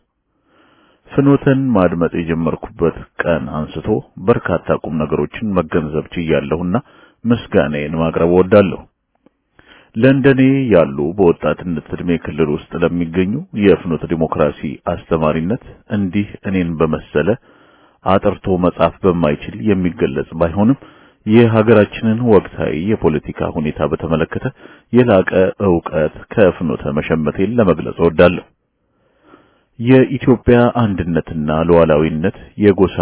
ፍኖተን ማድመጥ የጀመርኩበት ቀን አንስቶ በርካታ ቁም ነገሮችን መገንዘብ ችያለሁና ምስጋናዬን ማቅረብ እወዳለሁ። ለእንደኔ ያሉ በወጣትነት ዕድሜ ክልል ውስጥ ለሚገኙ የፍኖተ ዲሞክራሲ አስተማሪነት እንዲህ እኔን በመሰለ አጥርቶ መጻፍ በማይችል የሚገለጽ ባይሆንም የሀገራችንን ወቅታዊ የፖለቲካ ሁኔታ በተመለከተ የላቀ ዕውቀት ከፍኖተ መሸመቴን ለመግለጽ እወዳለሁ። የኢትዮጵያ አንድነትና ሉዓላዊነት የጎሳ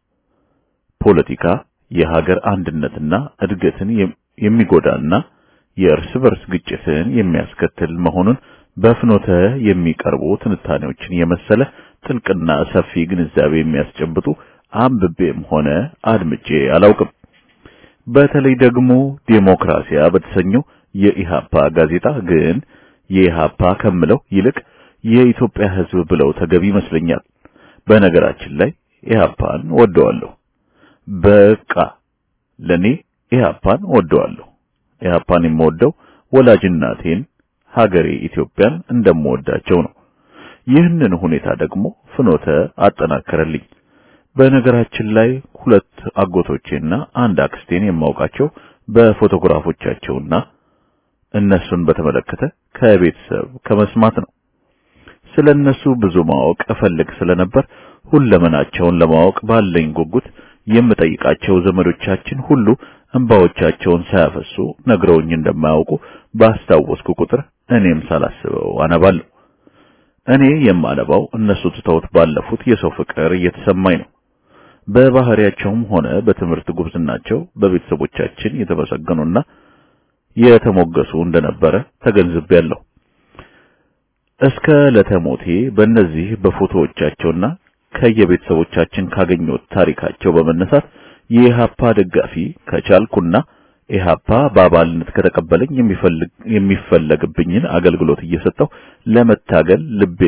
ፖለቲካ የሀገር አንድነትና እድገትን የሚጎዳና የእርስ በርስ ግጭትን የሚያስከትል መሆኑን በፍኖተ የሚቀርቡ ትንታኔዎችን የመሰለ ጥልቅና ሰፊ ግንዛቤ የሚያስጨብጡ አንብቤም ሆነ አድምጬ አላውቅም። በተለይ ደግሞ ዴሞክራሲያ በተሰኘው የኢሃፓ ጋዜጣ ግን የኢሃፓ ከምለው ይልቅ የኢትዮጵያ ሕዝብ ብለው ተገቢ ይመስለኛል። በነገራችን ላይ ኢሃፓን ወደዋለሁ። በቃ ለኔ ኢሃፓን ወደዋለሁ። ኢሃፓን የምወደው ወላጅናቴን ሀገሬ ኢትዮጵያን እንደምወዳቸው ነው። ይህንን ሁኔታ ደግሞ ፍኖተ አጠናከረልኝ። በነገራችን ላይ ሁለት አጎቶቼና አንድ አክስቴን የማውቃቸው በፎቶግራፎቻቸውና እነሱን በተመለከተ ከቤተሰብ ከመስማት ነው። ስለነሱ ብዙ ማወቅ እፈልግ ስለነበር ሁለመናቸውን ለማወቅ ባለኝ ጉጉት የምጠይቃቸው ዘመዶቻችን ሁሉ እንባዎቻቸውን ሳያፈሱ ነግረውኝ እንደማያውቁ ባስታወስኩ ቁጥር እኔም ሳላስበው አነባለሁ። እኔ የማነባው እነሱ ትተውት ባለፉት የሰው ፍቅር እየተሰማኝ ነው። በባህሪያቸውም ሆነ በትምህርት ጉብዝናቸው በቤተሰቦቻችን የተመሰገኑና የተሞገሱ እንደነበረ ተገንዝቤያለሁ። እስከ ለተሞቴ በእነዚህ በፎቶዎቻቸውና ከየቤተሰቦቻችን ካገኘሁት ታሪካቸው በመነሳት የኢሃፓ ደጋፊ ከቻልኩና ኢሃፓ በአባልነት ከተቀበለኝ የሚፈልግ የሚፈለግብኝን አገልግሎት እየሰጠው ለመታገል ልቤ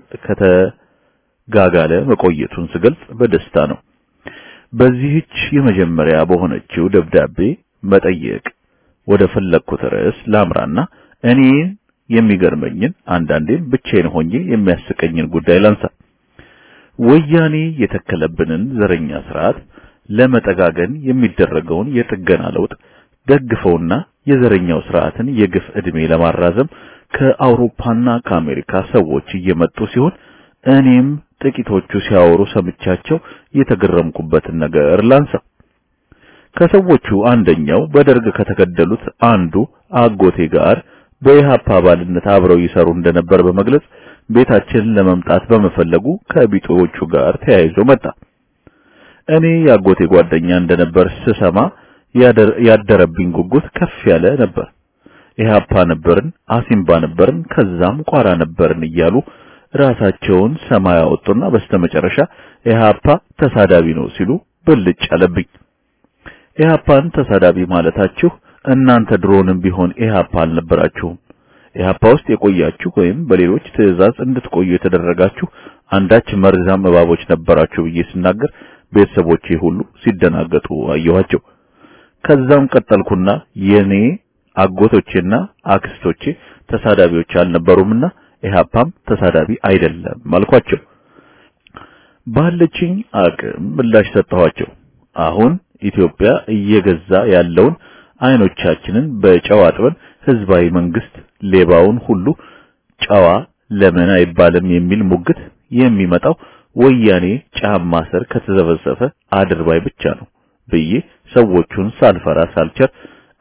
ከተጋጋለ መቆየቱን ስገልጽ በደስታ ነው። በዚህች የመጀመሪያ በሆነችው ደብዳቤ መጠየቅ ወደ ፈለግኩት ርዕስ ላምራና እኔ የሚገርመኝን አንዳንዴም ብቻዬን ሆኜ የሚያስቀኝን ጉዳይ ላንሳ። ወያኔ የተከለብንን ዘረኛ ስርዓት ለመጠጋገን የሚደረገውን የጥገና ለውጥ ደግፈውና የዘረኛው ስርዓትን የግፍ ዕድሜ ለማራዘም ከአውሮፓና ከአሜሪካ ሰዎች እየመጡ ሲሆን እኔም ጥቂቶቹ ሲያወሩ ሰምቻቸው የተገረምኩበትን ነገር ላንሳ። ከሰዎቹ አንደኛው በደርግ ከተገደሉት አንዱ አጎቴ ጋር በኢሃፓ አባልነት አብረው ይሰሩ እንደነበር በመግለጽ ቤታችንን ለመምጣት በመፈለጉ ከቢጤዎቹ ጋር ተያይዞ መጣ። እኔ የአጎቴ ጓደኛ እንደነበር ስሰማ ያደረብኝ ጉጉት ከፍ ያለ ነበር። ኢሃፓ ነበርን፣ አሲምባ ነበርን፣ ከዛም ቋራ ነበርን እያሉ ራሳቸውን ሰማይ አወጡና በስተመጨረሻ ኢሃፓ ተሳዳቢ ነው ሲሉ ብልጭ አለብኝ። ኢሃፓን ተሳዳቢ ማለታችሁ እናንተ ድሮንም ቢሆን ኢሃፓ አልነበራችሁም። ኢሃፓ ውስጥ የቆያችሁ ወይም በሌሎች ትዕዛዝ እንድትቆዩ የተደረጋችሁ አንዳች መርዛም እባቦች ነበራችሁ ብዬ ስናገር ቤተሰቦቼ ሁሉ ሲደናገጡ አየኋቸው። ከዛም ቀጠልኩና የኔ አጎቶቼና አክስቶቼ ተሳዳቢዎች አልነበሩምና ኢሃፓም ተሳዳቢ አይደለም አልኳቸው። ባለችኝ አቅም ምላሽ ሰጠኋቸው። አሁን ኢትዮጵያ እየገዛ ያለውን አይኖቻችንን በጨው አጥበን ህዝባዊ መንግስት ሌባውን ሁሉ ጨዋ ለምን አይባልም የሚል ሙግት የሚመጣው ወያኔ ጫማ ስር ከተዘበዘፈ አድርባይ ብቻ ነው ብዬ ሰዎቹን ሳልፈራ ሳልቸር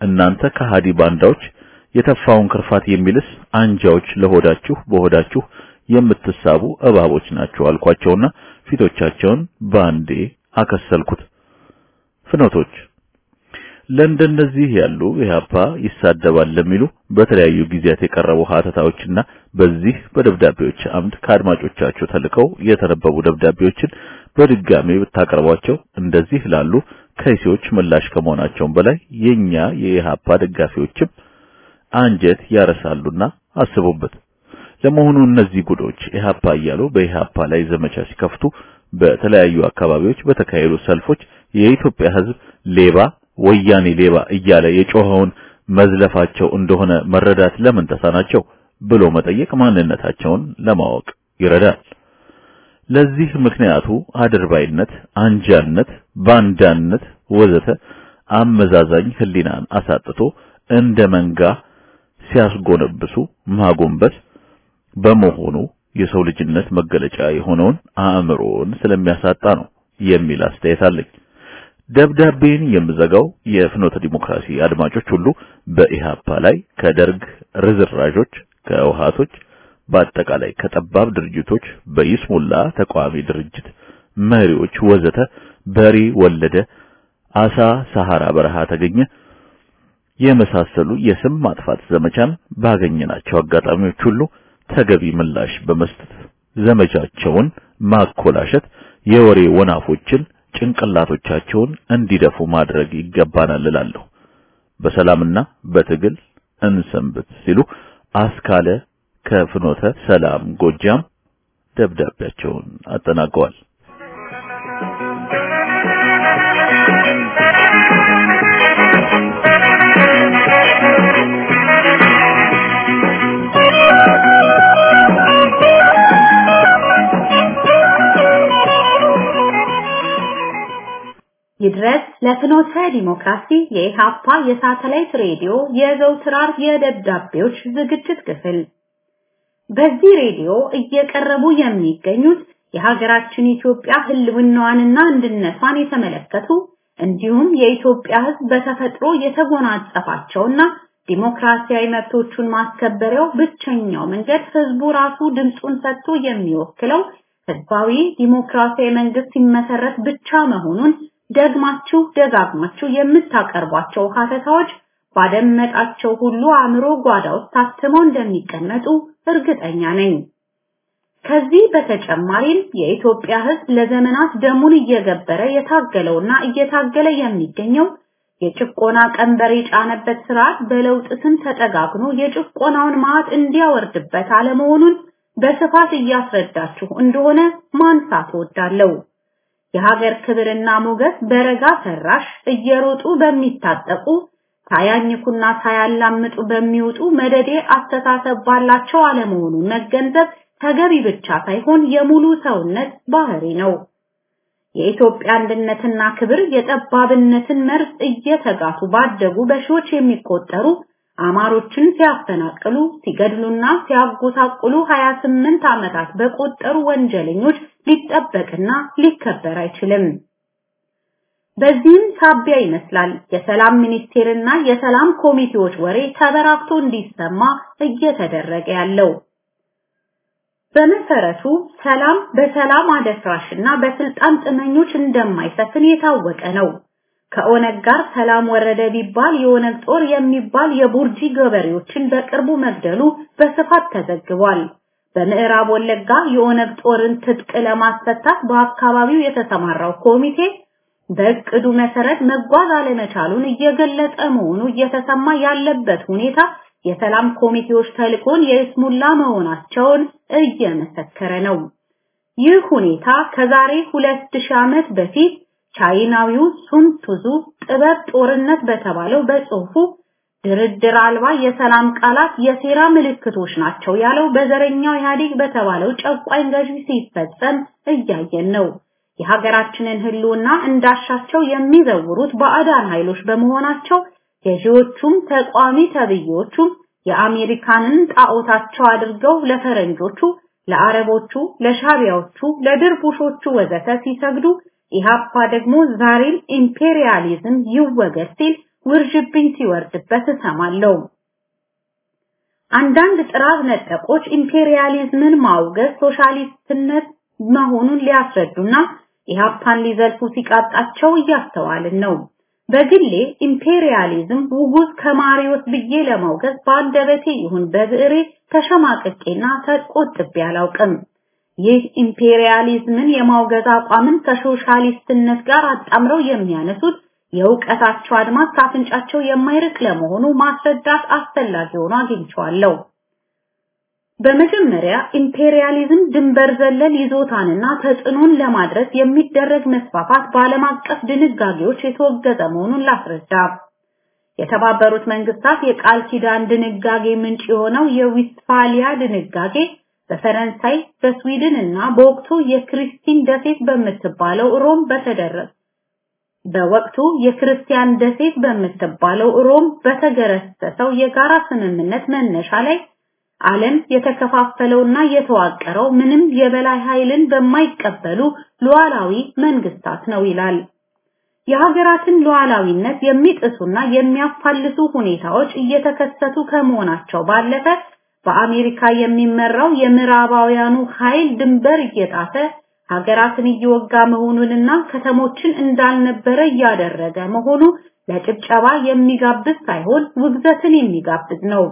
እናንተ ከሃዲ ባንዳዎች የተፋውን ክርፋት የሚልስ አንጃዎች ለሆዳችሁ በሆዳችሁ የምትሳቡ እባቦች ናቸው አልኳቸውና ፊቶቻቸውን ባንዴ አከሰልኩት። ፍኖቶች ለእንደነዚህ ያሉ ኢህአፓ ይሳደባል ለሚሉ በተለያዩ ጊዜያት የቀረቡ ሀተታዎችና በዚህ በደብዳቤዎች አምድ ከአድማጮቻቸው ተልከው የተነበቡ ደብዳቤዎችን በድጋሚ ብታቀርቧቸው እንደዚህ ላሉ ከይሲዎች ምላሽ ከመሆናቸውም በላይ የኛ የኢህአፓ ደጋፊዎችም አንጀት ያረሳሉና አስቡበት። ለመሆኑ እነዚህ ጉዶች ኢህአፓ እያሉ በኢህአፓ ላይ ዘመቻ ሲከፍቱ በተለያዩ አካባቢዎች በተካሄዱ ሰልፎች የኢትዮጵያ ሕዝብ ሌባ ወያኔ ሌባ እያለ የጮኸውን መዝለፋቸው እንደሆነ መረዳት ለምን ተሳናቸው ብሎ መጠየቅ ማንነታቸውን ለማወቅ ይረዳል። ለዚህ ምክንያቱ አድርባይነት፣ አንጃነት፣ ባንዳነት ወዘተ አመዛዛኝ ህሊናን አሳጥቶ እንደ መንጋ ሲያስጎነብሱ ማጎንበስ በመሆኑ የሰው ልጅነት መገለጫ የሆነውን አእምሮን ስለሚያሳጣ ነው የሚል አስተያየት አለኝ። ደብዳቤን የምዘጋው የፍኖተ ዲሞክራሲ አድማጮች ሁሉ በኢሃፓ ላይ ከደርግ ርዝራዦች፣ ከውሃቶች፣ በአጠቃላይ ከጠባብ ድርጅቶች፣ በይስሙላ ተቃዋሚ ድርጅት መሪዎች ወዘተ በሬ ወለደ፣ አሳ ሰሐራ በረሃ ተገኘ የመሳሰሉ የስም ማጥፋት ዘመቻን ባገኘናቸው አጋጣሚዎች ሁሉ ተገቢ ምላሽ በመስጠት ዘመቻቸውን ማኮላሸት የወሬ ወናፎችን ጭንቅላቶቻቸውን እንዲደፉ ማድረግ ይገባናል እላለሁ። በሰላምና በትግል እንሰንብት ሲሉ አስካለ ከፍኖተ ሰላም ጎጃም ደብዳቤያቸውን አጠናቀዋል። ይድረስ ለፍኖተ ዲሞክራሲ የኢሃፓ የሳተላይት ሬዲዮ የዘውትር ዓርብ የደብዳቤዎች ዝግጅት ክፍል። በዚህ ሬዲዮ እየቀረቡ የሚገኙት የሀገራችን ኢትዮጵያ ህልውናዋንና አንድነቷን የተመለከቱ እንዲሁም የኢትዮጵያ ሕዝብ በተፈጥሮ የተጎናጸፋቸውና ዲሞክራሲያዊ መብቶቹን ማስከበሪያው ብቸኛው መንገድ ህዝቡ ራሱ ድምፁን ሰጥቶ የሚወክለው ህዝባዊ ዲሞክራሲያዊ መንግስት ሲመሰረት ብቻ መሆኑን ደግማችሁ ደጋግማችሁ የምታቀርቧቸው ሀተታዎች ባደመጣቸው ሁሉ አእምሮ ጓዳ ውስጥ ታትመው እንደሚቀመጡ እርግጠኛ ነኝ። ከዚህ በተጨማሪም የኢትዮጵያ ህዝብ ለዘመናት ደሙን እየገበረ የታገለውና እየታገለ የሚገኘው የጭቆና ቀንበር የጫነበት ስርዓት በለውጥ ስም ተጠጋግኖ የጭቆናውን ማዕት እንዲያወርድበት አለመሆኑን በስፋት እያስረዳችሁ እንደሆነ ማንሳት እወዳለሁ። የሀገር ክብርና ሞገስ በረጋ ሰራሽ እየሮጡ በሚታጠቁ ሳያኝኩና ሳያላምጡ በሚወጡ መደዴ አስተሳሰብ ባላቸው አለመሆኑን መገንዘብ ተገቢ ብቻ ሳይሆን የሙሉ ሰውነት ባህሪ ነው። የኢትዮጵያ አንድነትና ክብር የጠባብነትን መርዝ እየተጋቱ ባደጉ በሺዎች የሚቆጠሩ አማሮችን ሲያፈናቅሉ ሲገድሉና ሲያጎሳቁሉ 28 ዓመታት በቆጠሩ ወንጀለኞች ሊጠበቅና ሊከበር አይችልም። በዚህም ሳቢያ ይመስላል የሰላም ሚኒስቴርና የሰላም ኮሚቴዎች ወሬ ተበራክቶ እንዲሰማ እየተደረገ ያለው። በመሰረቱ ሰላም በሰላም አደፍራሽና በስልጣን ጥመኞች እንደማይሰፍን የታወቀ ነው። ከኦነግ ጋር ሰላም ወረደ ቢባል የኦነግ ጦር የሚባል የቡርጂ ገበሬዎችን በቅርቡ መግደሉ በስፋት ተዘግቧል። በምዕራብ ወለጋ የኦነግ ጦርን ትጥቅ ለማስፈታት በአካባቢው የተሰማራው ኮሚቴ በእቅዱ መሰረት መጓዝ አለመቻሉን እየገለጸ መሆኑ እየተሰማ ያለበት ሁኔታ የሰላም ኮሚቴዎች ተልኮን የስሙላ መሆናቸውን እየመሰከረ ነው። ይህ ሁኔታ ከዛሬ 2000 ዓመት በፊት ቻይናዊው ሱን ቱዙ ጥበብ ጦርነት በተባለው በጽሁፉ ድርድር አልባ የሰላም ቃላት የሴራ ምልክቶች ናቸው ያለው በዘረኛው ኢህአዴግ በተባለው ጨቋኝ ገዢ ሲፈጸም እያየን ነው። የሀገራችንን ህልውና እንዳሻቸው የሚዘውሩት ባዕዳን ኃይሎች በመሆናቸው ገዢዎቹም ተቋሚ ተብዮቹም የአሜሪካንን ጣዖታቸው አድርገው ለፈረንጆቹ፣ ለአረቦቹ፣ ለሻቢያዎቹ፣ ለድርቡሾቹ ወዘተ ሲሰግዱ ኢሃፓ ደግሞ ዛሬም ኢምፔሪያሊዝም ይወገድ ሲል ውርጅብኝ ሲወርድበት እሰማለሁ። አንዳንድ ጥራዝ ነጠቆች ኢምፔሪያሊዝምን ማውገዝ ሶሻሊስትነት መሆኑን ሊያስረዱና ኢህአፓን ሊዘልፉ ሲቃጣቸው እያስተዋልን ነው። በግሌ ኢምፔሪያሊዝም ውጉዝ ከማሪዎስ ብዬ ለማውገዝ በአንደበቴ ይሁን በብዕሬ ተሸማቅቄና ተቆጥቤ አላውቅም። ይህ ኢምፔሪያሊዝምን የማውገዝ አቋምን ከሶሻሊስትነት ጋር አጣምረው የሚያነሱት የእውቀታቸው አድማስ ካፍንጫቸው የማይርቅ ለመሆኑ ማስረዳት አስፈላጊ ሆኖ አግኝቼዋለሁ። በመጀመሪያ ኢምፔሪያሊዝም ድንበር ዘለል ይዞታንና ተጽዕኖን ለማድረስ የሚደረግ መስፋፋት በዓለም አቀፍ ድንጋጌዎች የተወገዘ መሆኑን ላስረዳ። የተባበሩት መንግስታት የቃል ኪዳን ድንጋጌ ምንጭ የሆነው የዊስትፋሊያ ድንጋጌ በፈረንሳይ በስዊድን እና በወቅቱ የክሪስቲን ደሴት በምትባለው ሮም በተደረገ በወቅቱ የክርስቲያን ደሴት በምትባለው ሮም በተገረሰሰው የጋራ ስምምነት መነሻ ላይ ዓለም የተከፋፈለውና የተዋቀረው ምንም የበላይ ኃይልን በማይቀበሉ ሉዓላዊ መንግስታት ነው ይላል። የሀገራትን ሉዓላዊነት የሚጥሱና የሚያፋልሱ ሁኔታዎች እየተከሰቱ ከመሆናቸው ባለፈ በአሜሪካ የሚመራው የምዕራባውያኑ ኃይል ድንበር እየጣሰ ሀገራትን እየወጋ መሆኑንና ከተሞችን እንዳልነበረ እያደረገ መሆኑ ለጭብጨባ የሚጋብዝ ሳይሆን ውግዘትን የሚጋብዝ ነው።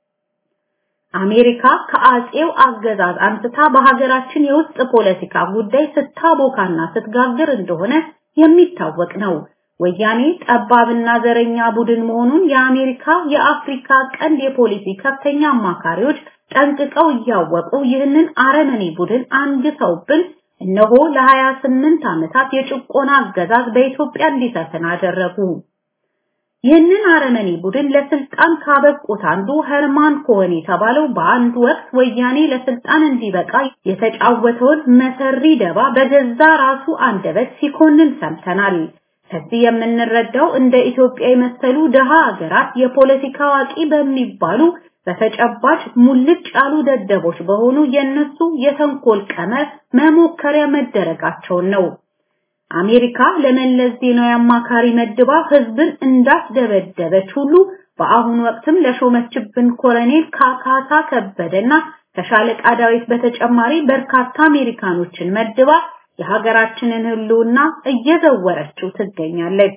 አሜሪካ ከአጼው አገዛዝ አንስታ በሀገራችን የውስጥ ፖለቲካ ጉዳይ ስታቦካና ስትጋግር እንደሆነ የሚታወቅ ነው። ወያኔ ጠባብና ዘረኛ ቡድን መሆኑን የአሜሪካ የአፍሪካ ቀንድ የፖሊሲ ከፍተኛ አማካሪዎች ጠንቅቀው እያወቁ ይህንን አረመኔ ቡድን አንግተውብን እነሆ ለ28 ዓመታት የጭቆና አገዛዝ በኢትዮጵያ እንዲሰፍን አደረጉ። ይህንን አረመኔ ቡድን ለስልጣን ካበቁት አንዱ ሄርማን ኮሄን የተባለው በአንድ ወቅት ወያኔ ለስልጣን እንዲበቃ የተጫወተውን መሰሪ ደባ በገዛ ራሱ አንደበት ሲኮንን ሰምተናል። ከዚህ የምንረዳው እንደ ኢትዮጵያ የመሰሉ ድሃ ሀገራት የፖለቲካ አዋቂ በሚባሉ በተጨባጭ ሙልጭ ያሉ ደደቦች በሆኑ የነሱ የተንኮል ቀመር መሞከሪያ መደረጋቸውን ነው። አሜሪካ ለመለስ ዜናዊ አማካሪ መድባ ህዝብን እንዳስደበደበች ሁሉ በአሁኑ ወቅትም ለሾመችብን ኮሎኔል ካካሳ ከበደና ከሻለቃ ዳዊት በተጨማሪ በርካታ አሜሪካኖችን መድባ የሀገራችንን ህልውና እየዘወረችው ትገኛለች።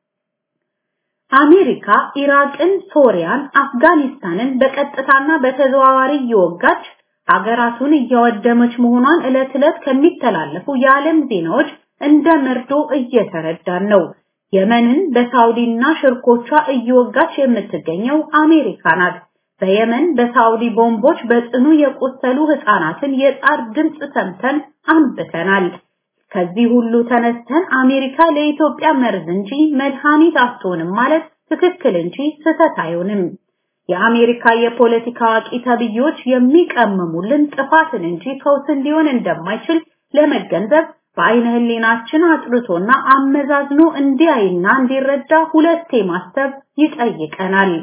አሜሪካ ኢራቅን፣ ሶሪያን፣ አፍጋኒስታንን በቀጥታና በተዘዋዋሪ እየወጋች ሀገራቱን እያወደመች መሆኗን ዕለት ዕለት ከሚተላለፉ የዓለም ዜናዎች እንደ መርዶ እየተረዳን ነው። የመንን በሳውዲና ሽርኮቿ እየወጋች የምትገኘው አሜሪካ ናት። በየመን በሳውዲ ቦምቦች በጽኑ የቆሰሉ ህፃናትን የጣር ድምፅ ሰምተን አንብተናል። ከዚህ ሁሉ ተነስተን አሜሪካ ለኢትዮጵያ መርዝ እንጂ መድኃኒት አትሆንም ማለት ትክክል እንጂ ስህተት አይሆንም። የአሜሪካ የፖለቲካ አዋቂ ተብዮች የሚቀምሙልን ጥፋትን እንጂ ፈውስን ሊሆን እንደማይችል ለመገንዘብ በአይነ ህሊናችን አጥርቶና አመዛዝኖ እንዲያይና እንዲረዳ ሁለቴ ማሰብ ይጠይቀናል።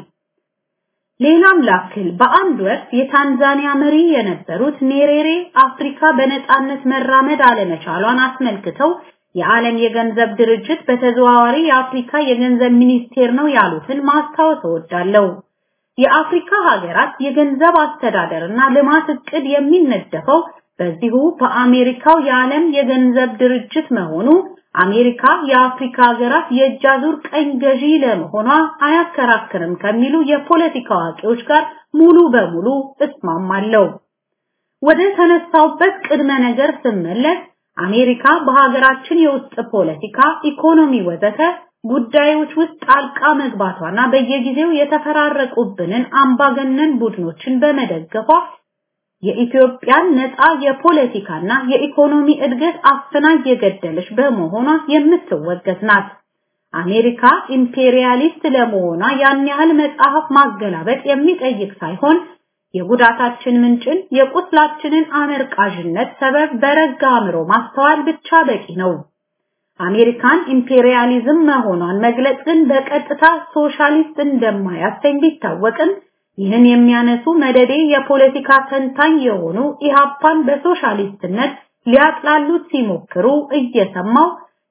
ሌላም ላክል በአንድ ወቅት የታንዛኒያ መሪ የነበሩት ኔሬሬ አፍሪካ በነጻነት መራመድ አለመቻሏን አስመልክተው የዓለም የገንዘብ ድርጅት በተዘዋዋሪ የአፍሪካ የገንዘብ ሚኒስቴር ነው ያሉትን ማስታወስ እወዳለሁ። የአፍሪካ ሀገራት የገንዘብ አስተዳደርና ልማት እቅድ የሚነደፈው በዚሁ በአሜሪካው የዓለም የገንዘብ ድርጅት መሆኑ አሜሪካ የአፍሪካ ሀገራት የእጅ አዙር ቀኝ ገዢ ለመሆኗ አያከራክርም ከሚሉ የፖለቲካ አዋቂዎች ጋር ሙሉ በሙሉ እስማማለሁ። ወደ ተነሳውበት ቅድመ ነገር ስመለስ አሜሪካ በሀገራችን የውስጥ ፖለቲካ፣ ኢኮኖሚ ወዘተ ጉዳዮች ውስጥ ጣልቃ መግባቷና በየጊዜው የተፈራረቁብንን አምባገነን ቡድኖችን በመደገፏ የኢትዮጵያን ነፃ የፖለቲካና የኢኮኖሚ እድገት አፍና እየገደለች በመሆኗ የምትወገዝ ናት። አሜሪካ ኢምፔሪያሊስት ለመሆኗ ያን ያህል መጽሐፍ ማገላበጥ የሚጠይቅ ሳይሆን የጉዳታችን ምንጭን የቁስላችንን አመርቃዥነት ሰበብ በረጋ አእምሮ ማስተዋል ብቻ በቂ ነው። አሜሪካን ኢምፔሪያሊዝም መሆኗን መግለጽ ግን በቀጥታ ሶሻሊስት እንደማያሰኝ ቢታወቅም ይህን የሚያነሱ መደዴ የፖለቲካ ተንታኝ የሆኑ ኢሃፓን በሶሻሊስትነት ሊያጥላሉት ሲሞክሩ እየሰማው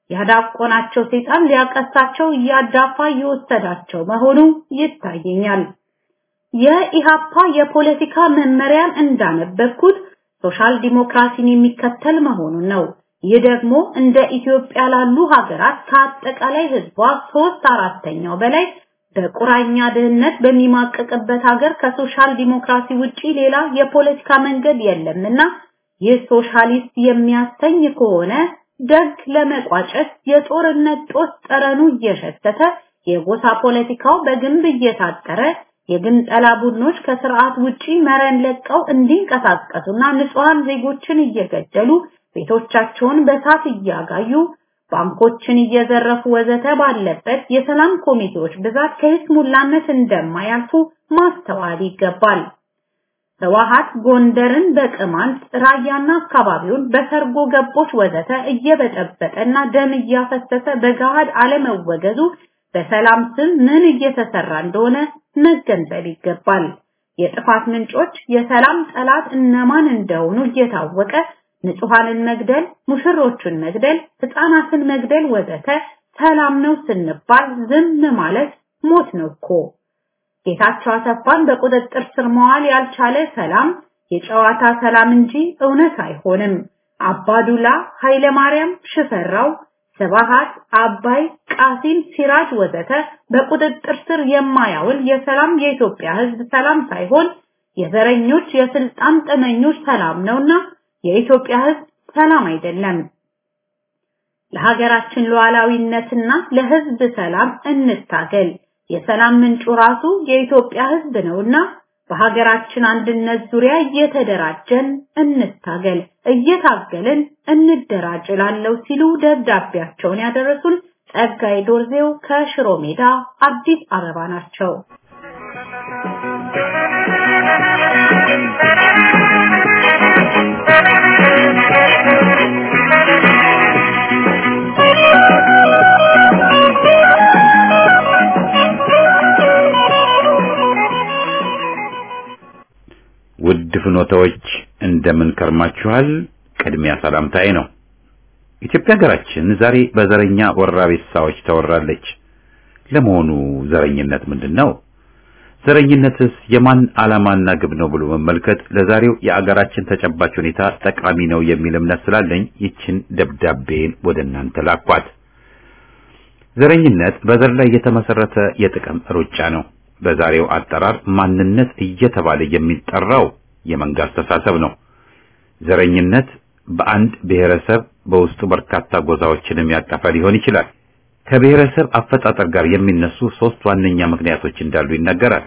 ያዳቆናቸው ሰይጣን ሊያቀሳቸው እያዳፋ እየወሰዳቸው መሆኑ ይታየኛል። የኢሃፓ የፖለቲካ መመሪያን እንዳነበብኩት ሶሻል ዲሞክራሲን የሚከተል መሆኑን ነው። ይህ ደግሞ እንደ ኢትዮጵያ ላሉ ሀገራት ከአጠቃላይ ህዝቧ ሶስት አራተኛው በላይ በቁራኛ ድህነት በሚማቀቅበት ሀገር ከሶሻል ዲሞክራሲ ውጪ ሌላ የፖለቲካ መንገድ የለምና ይህ ሶሻሊስት የሚያሰኝ ከሆነ ደግ ለመቋጨት የጦርነት ጦስ ጠረኑ እየሸተተ የጎሳ ፖለቲካው በግንብ እየታጠረ የግንጠላ ቡድኖች ከስርዓት ውጪ መረን ለቀው እንዲንቀሳቀሱና ንጹሃን ዜጎችን እየገደሉ ቤቶቻቸውን በሳት እያጋዩ ባንኮችን እየዘረፉ ወዘተ ባለበት የሰላም ኮሚቴዎች ብዛት ከይስሙላነት እንደማያልፉ ማስተዋል ይገባል። ህወሓት ጎንደርን በቅማንት ራያና አካባቢውን በሰርጎ ገቦች ወዘተ እየበጠበጠና ደም እያፈሰሰ በገሃድ አለመወገዙ በሰላም ስም ምን እየተሰራ እንደሆነ መገንዘብ ይገባል። የጥፋት ምንጮች የሰላም ጠላት እነማን እንደሆኑ እየታወቀ ንጹሃንን መግደል፣ ሙሽሮቹን መግደል፣ ህፃናትን መግደል ወዘተ ሰላም ነው ስንባል ዝም ማለት ሞት ነው እኮ። ጌታቸው አሰፋን በቁጥጥር ስር መዋል ያልቻለ ሰላም የጨዋታ ሰላም እንጂ እውነት አይሆንም። አባዱላ፣ ኃይለማርያም፣ ሽፈራው፣ ስብሃት፣ አባይ፣ ቃሲም፣ ሲራጅ ወዘተ በቁጥጥር ስር የማያውል የሰላም የኢትዮጵያ ህዝብ ሰላም ሳይሆን የዘረኞች የስልጣን ጥመኞች ሰላም ነውና የኢትዮጵያ ህዝብ ሰላም አይደለም። ለሀገራችን ሉዓላዊነትና ለህዝብ ሰላም እንታገል። የሰላም ምንጩ ራሱ የኢትዮጵያ ህዝብ ነውና በሀገራችን አንድነት ዙሪያ እየተደራጀን እንታገል፣ እየታገልን እንደራጅ ላለው ሲሉ ደብዳቤያቸውን ያደረሱን ጸጋይ ዶርዜው ከሽሮ ሜዳ አዲስ አበባ ናቸው። ውድ ፍኖታዎች እንደምን ከርማችኋል? ቅድሚያ ሰላምታዬ ነው። ኢትዮጵያ ሀገራችን ዛሬ በዘረኛ ወራቤሳዎች ተወራለች። ለመሆኑ ዘረኝነት ምንድን ነው? ዘረኝነትስ የማን ዓላማና ግብ ነው ብሎ መመልከት ለዛሬው የአገራችን ተጨባጭ ሁኔታ ጠቃሚ ነው የሚል እምነት ስላለኝ ይችን ደብዳቤን ወደ እናንተ ላኳት። ዘረኝነት በዘር ላይ የተመሰረተ የጥቅም ሩጫ ነው። በዛሬው አጠራር ማንነት እየተባለ የሚጠራው የመንጋ አስተሳሰብ ነው። ዘረኝነት በአንድ ብሔረሰብ በውስጡ በርካታ ጎሳዎችንም ያቀፈ ሊሆን ይችላል። ከብሔረሰብ አፈጣጠር ጋር የሚነሱ ሶስት ዋነኛ ምክንያቶች እንዳሉ ይነገራል።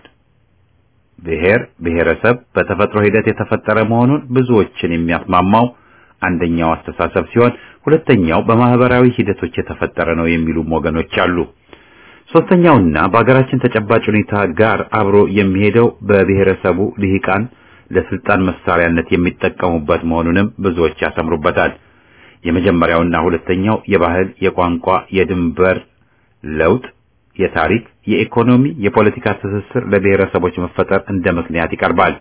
ብሔር ብሔረሰብ በተፈጥሮ ሂደት የተፈጠረ መሆኑን ብዙዎችን የሚያስማማው አንደኛው አስተሳሰብ ሲሆን፣ ሁለተኛው በማህበራዊ ሂደቶች የተፈጠረ ነው የሚሉም ወገኖች አሉ። ሶስተኛውና በሀገራችን ተጨባጭ ሁኔታ ጋር አብሮ የሚሄደው በብሔረሰቡ ልሂቃን ለስልጣን መሳሪያነት የሚጠቀሙበት መሆኑንም ብዙዎች ያሰምሩበታል። የመጀመሪያውና ሁለተኛው የባህል፣ የቋንቋ፣ የድንበር ለውጥ፣ የታሪክ፣ የኢኮኖሚ፣ የፖለቲካ ትስስር ለብሔረሰቦች መፈጠር እንደ ምክንያት ይቀርባል።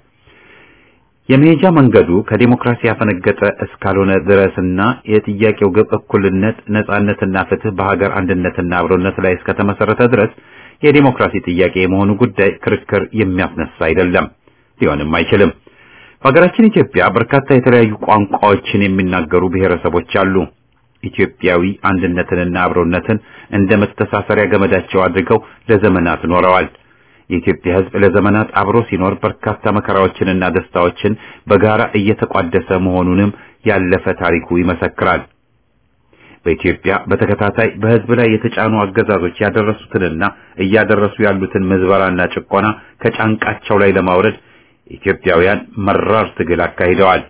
የመሄጃ መንገዱ ከዲሞክራሲ ያፈነገጠ እስካልሆነ ድረስና የጥያቄው ግብ እኩልነት፣ ነጻነትና ፍትህ በሀገር አንድነትና አብሮነት ላይ እስከተመሰረተ ድረስ የዲሞክራሲ ጥያቄ የመሆኑ ጉዳይ ክርክር የሚያስነሳ አይደለም፣ ሊሆንም አይችልም። በሀገራችን ኢትዮጵያ በርካታ የተለያዩ ቋንቋዎችን የሚናገሩ ብሔረሰቦች አሉ። ኢትዮጵያዊ አንድነትንና አብሮነትን እንደ መተሳሰሪያ ገመዳቸው አድርገው ለዘመናት ኖረዋል። የኢትዮጵያ ሕዝብ ለዘመናት አብሮ ሲኖር በርካታ መከራዎችንና ደስታዎችን በጋራ እየተቋደሰ መሆኑንም ያለፈ ታሪኩ ይመሰክራል። በኢትዮጵያ በተከታታይ በሕዝብ ላይ የተጫኑ አገዛዞች ያደረሱትንና እያደረሱ ያሉትን ምዝበራና ጭቆና ከጫንቃቸው ላይ ለማውረድ ኢትዮጵያውያን መራር ትግል አካሂደዋል።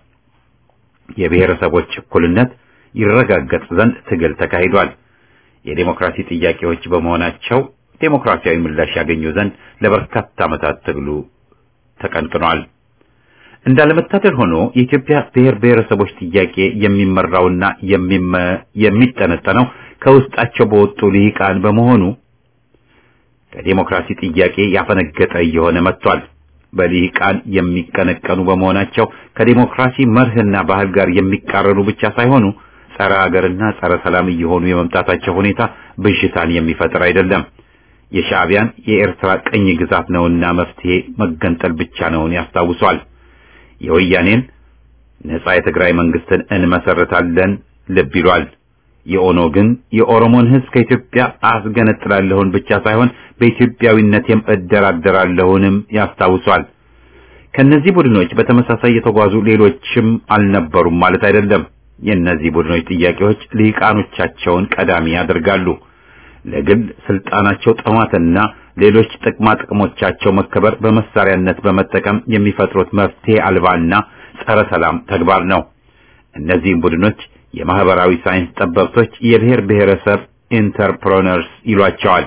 የብሔረሰቦች እኩልነት ይረጋገጥ ዘንድ ትግል ተካሂዷል። የዴሞክራሲ ጥያቄዎች በመሆናቸው ዴሞክራሲያዊ ምላሽ ያገኙ ዘንድ ለበርካታ ዓመታት ትግሉ ተቀንቅኗል። እንዳለመታደል ሆኖ የኢትዮጵያ ብሔር ብሔረሰቦች ጥያቄ የሚመራውና የሚጠነጠነው ከውስጣቸው በወጡ ልሂቃን በመሆኑ ከዴሞክራሲ ጥያቄ ያፈነገጠ እየሆነ መጥቷል። በልሂቃን የሚቀነቀኑ በመሆናቸው ከዴሞክራሲ መርህና ባህል ጋር የሚቃረኑ ብቻ ሳይሆኑ ጸረ ሀገርና ጸረ ሰላም እየሆኑ የመምጣታቸው ሁኔታ ብዥታን የሚፈጥር አይደለም። የሻዕቢያን የኤርትራ ቅኝ ግዛት ነውና መፍትሄ መገንጠል ብቻ ነውን ያስታውሷል። የወያኔን ነጻ የትግራይ መንግስትን እንመሰርታለን ልብ ይሏል። የኦኖ ግን የኦሮሞን ህዝብ ከኢትዮጵያ አስገነጥላለሁን ብቻ ሳይሆን በኢትዮጵያዊነቴም እደራደራለሁንም ያስታውሷል። ከነዚህ ቡድኖች በተመሳሳይ የተጓዙ ሌሎችም አልነበሩም ማለት አይደለም። የእነዚህ ቡድኖች ጥያቄዎች ልሂቃኖቻቸውን ቀዳሚ ያደርጋሉ። ለግል ስልጣናቸው ጥማትና ሌሎች ጥቅማ ጥቅሞቻቸው መከበር በመሳሪያነት በመጠቀም የሚፈጥሩት መፍትሄ አልባና ጸረ ሰላም ተግባር ነው። እነዚህም ቡድኖች የማህበራዊ ሳይንስ ጠበብቶች የብሔር ብሔረሰብ ኢንተርፕረነርስ ይሏቸዋል።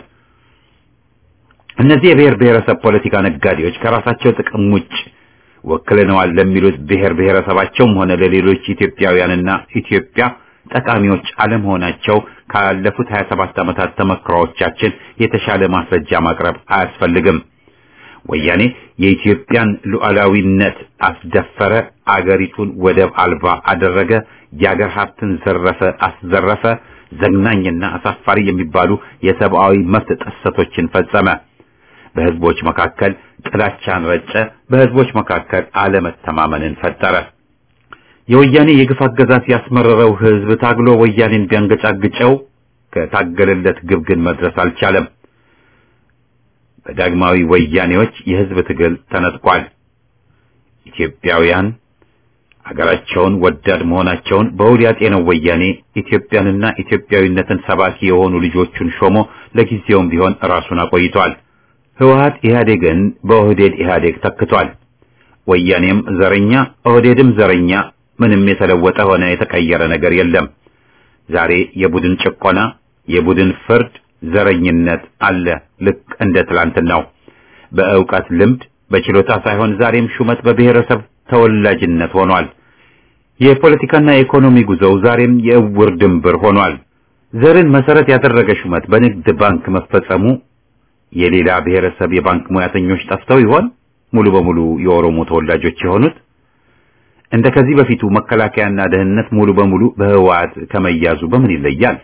እነዚህ የብሔር ብሔረሰብ ፖለቲካ ነጋዴዎች ከራሳቸው ጥቅም ውጭ ወክለነዋል ለሚሉት ብሔር ብሔረሰባቸውም ሆነ ለሌሎች ኢትዮጵያውያንና ኢትዮጵያ ጠቃሚዎች አለመሆናቸው ካለፉት 27 ዓመታት ተመክሮዎቻችን የተሻለ ማስረጃ ማቅረብ አያስፈልግም። ወያኔ የኢትዮጵያን ሉዓላዊነት አስደፈረ፣ አገሪቱን ወደብ አልባ አደረገ፣ የአገር ሀብትን ዘረፈ፣ አስዘረፈ፣ ዘግናኝና አሳፋሪ የሚባሉ የሰብአዊ መብት ጥሰቶችን ፈጸመ። በህዝቦች መካከል ጥላቻን ረጨ፣ በህዝቦች መካከል አለመተማመንን ፈጠረ። የወያኔ የግፍ አገዛዝ ያስመረረው ህዝብ ታግሎ ወያኔን ቢያንገጫግጨው ከታገለለት ግብ ግን መድረስ አልቻለም። በዳግማዊ ወያኔዎች የህዝብ ትግል ተነጥቋል። ኢትዮጵያውያን አገራቸውን ወዳድ መሆናቸውን በውል ያጤነው ወያኔ ኢትዮጵያንና ኢትዮጵያዊነትን ሰባኪ የሆኑ ልጆቹን ሾሞ ለጊዜውም ቢሆን ራሱን አቆይቷል። ህወሓት ኢህአዴግን በኦህዴድ ኢህአዴግ ተክቷል። ወያኔም ዘረኛ፣ ኦህዴድም ዘረኛ፣ ምንም የተለወጠ ሆነ የተቀየረ ነገር የለም። ዛሬ የቡድን ጭቆና፣ የቡድን ፍርድ፣ ዘረኝነት አለ። ልክ እንደ ትላንትናው በእውቀት ልምድ፣ በችሎታ ሳይሆን ዛሬም ሹመት በብሔረሰብ ተወላጅነት ሆኗል። የፖለቲካና የኢኮኖሚ ጉዞው ዛሬም የእውር ድንብር ሆኗል። ዘርን መሰረት ያደረገ ሹመት በንግድ ባንክ መፈጸሙ የሌላ ብሔረሰብ የባንክ ሙያተኞች ጠፍተው ይሆን ሙሉ በሙሉ የኦሮሞ ተወላጆች የሆኑት? እንደ ከዚህ በፊቱ መከላከያና ደህንነት ሙሉ በሙሉ በህወሓት ከመያዙ በምን ይለያል?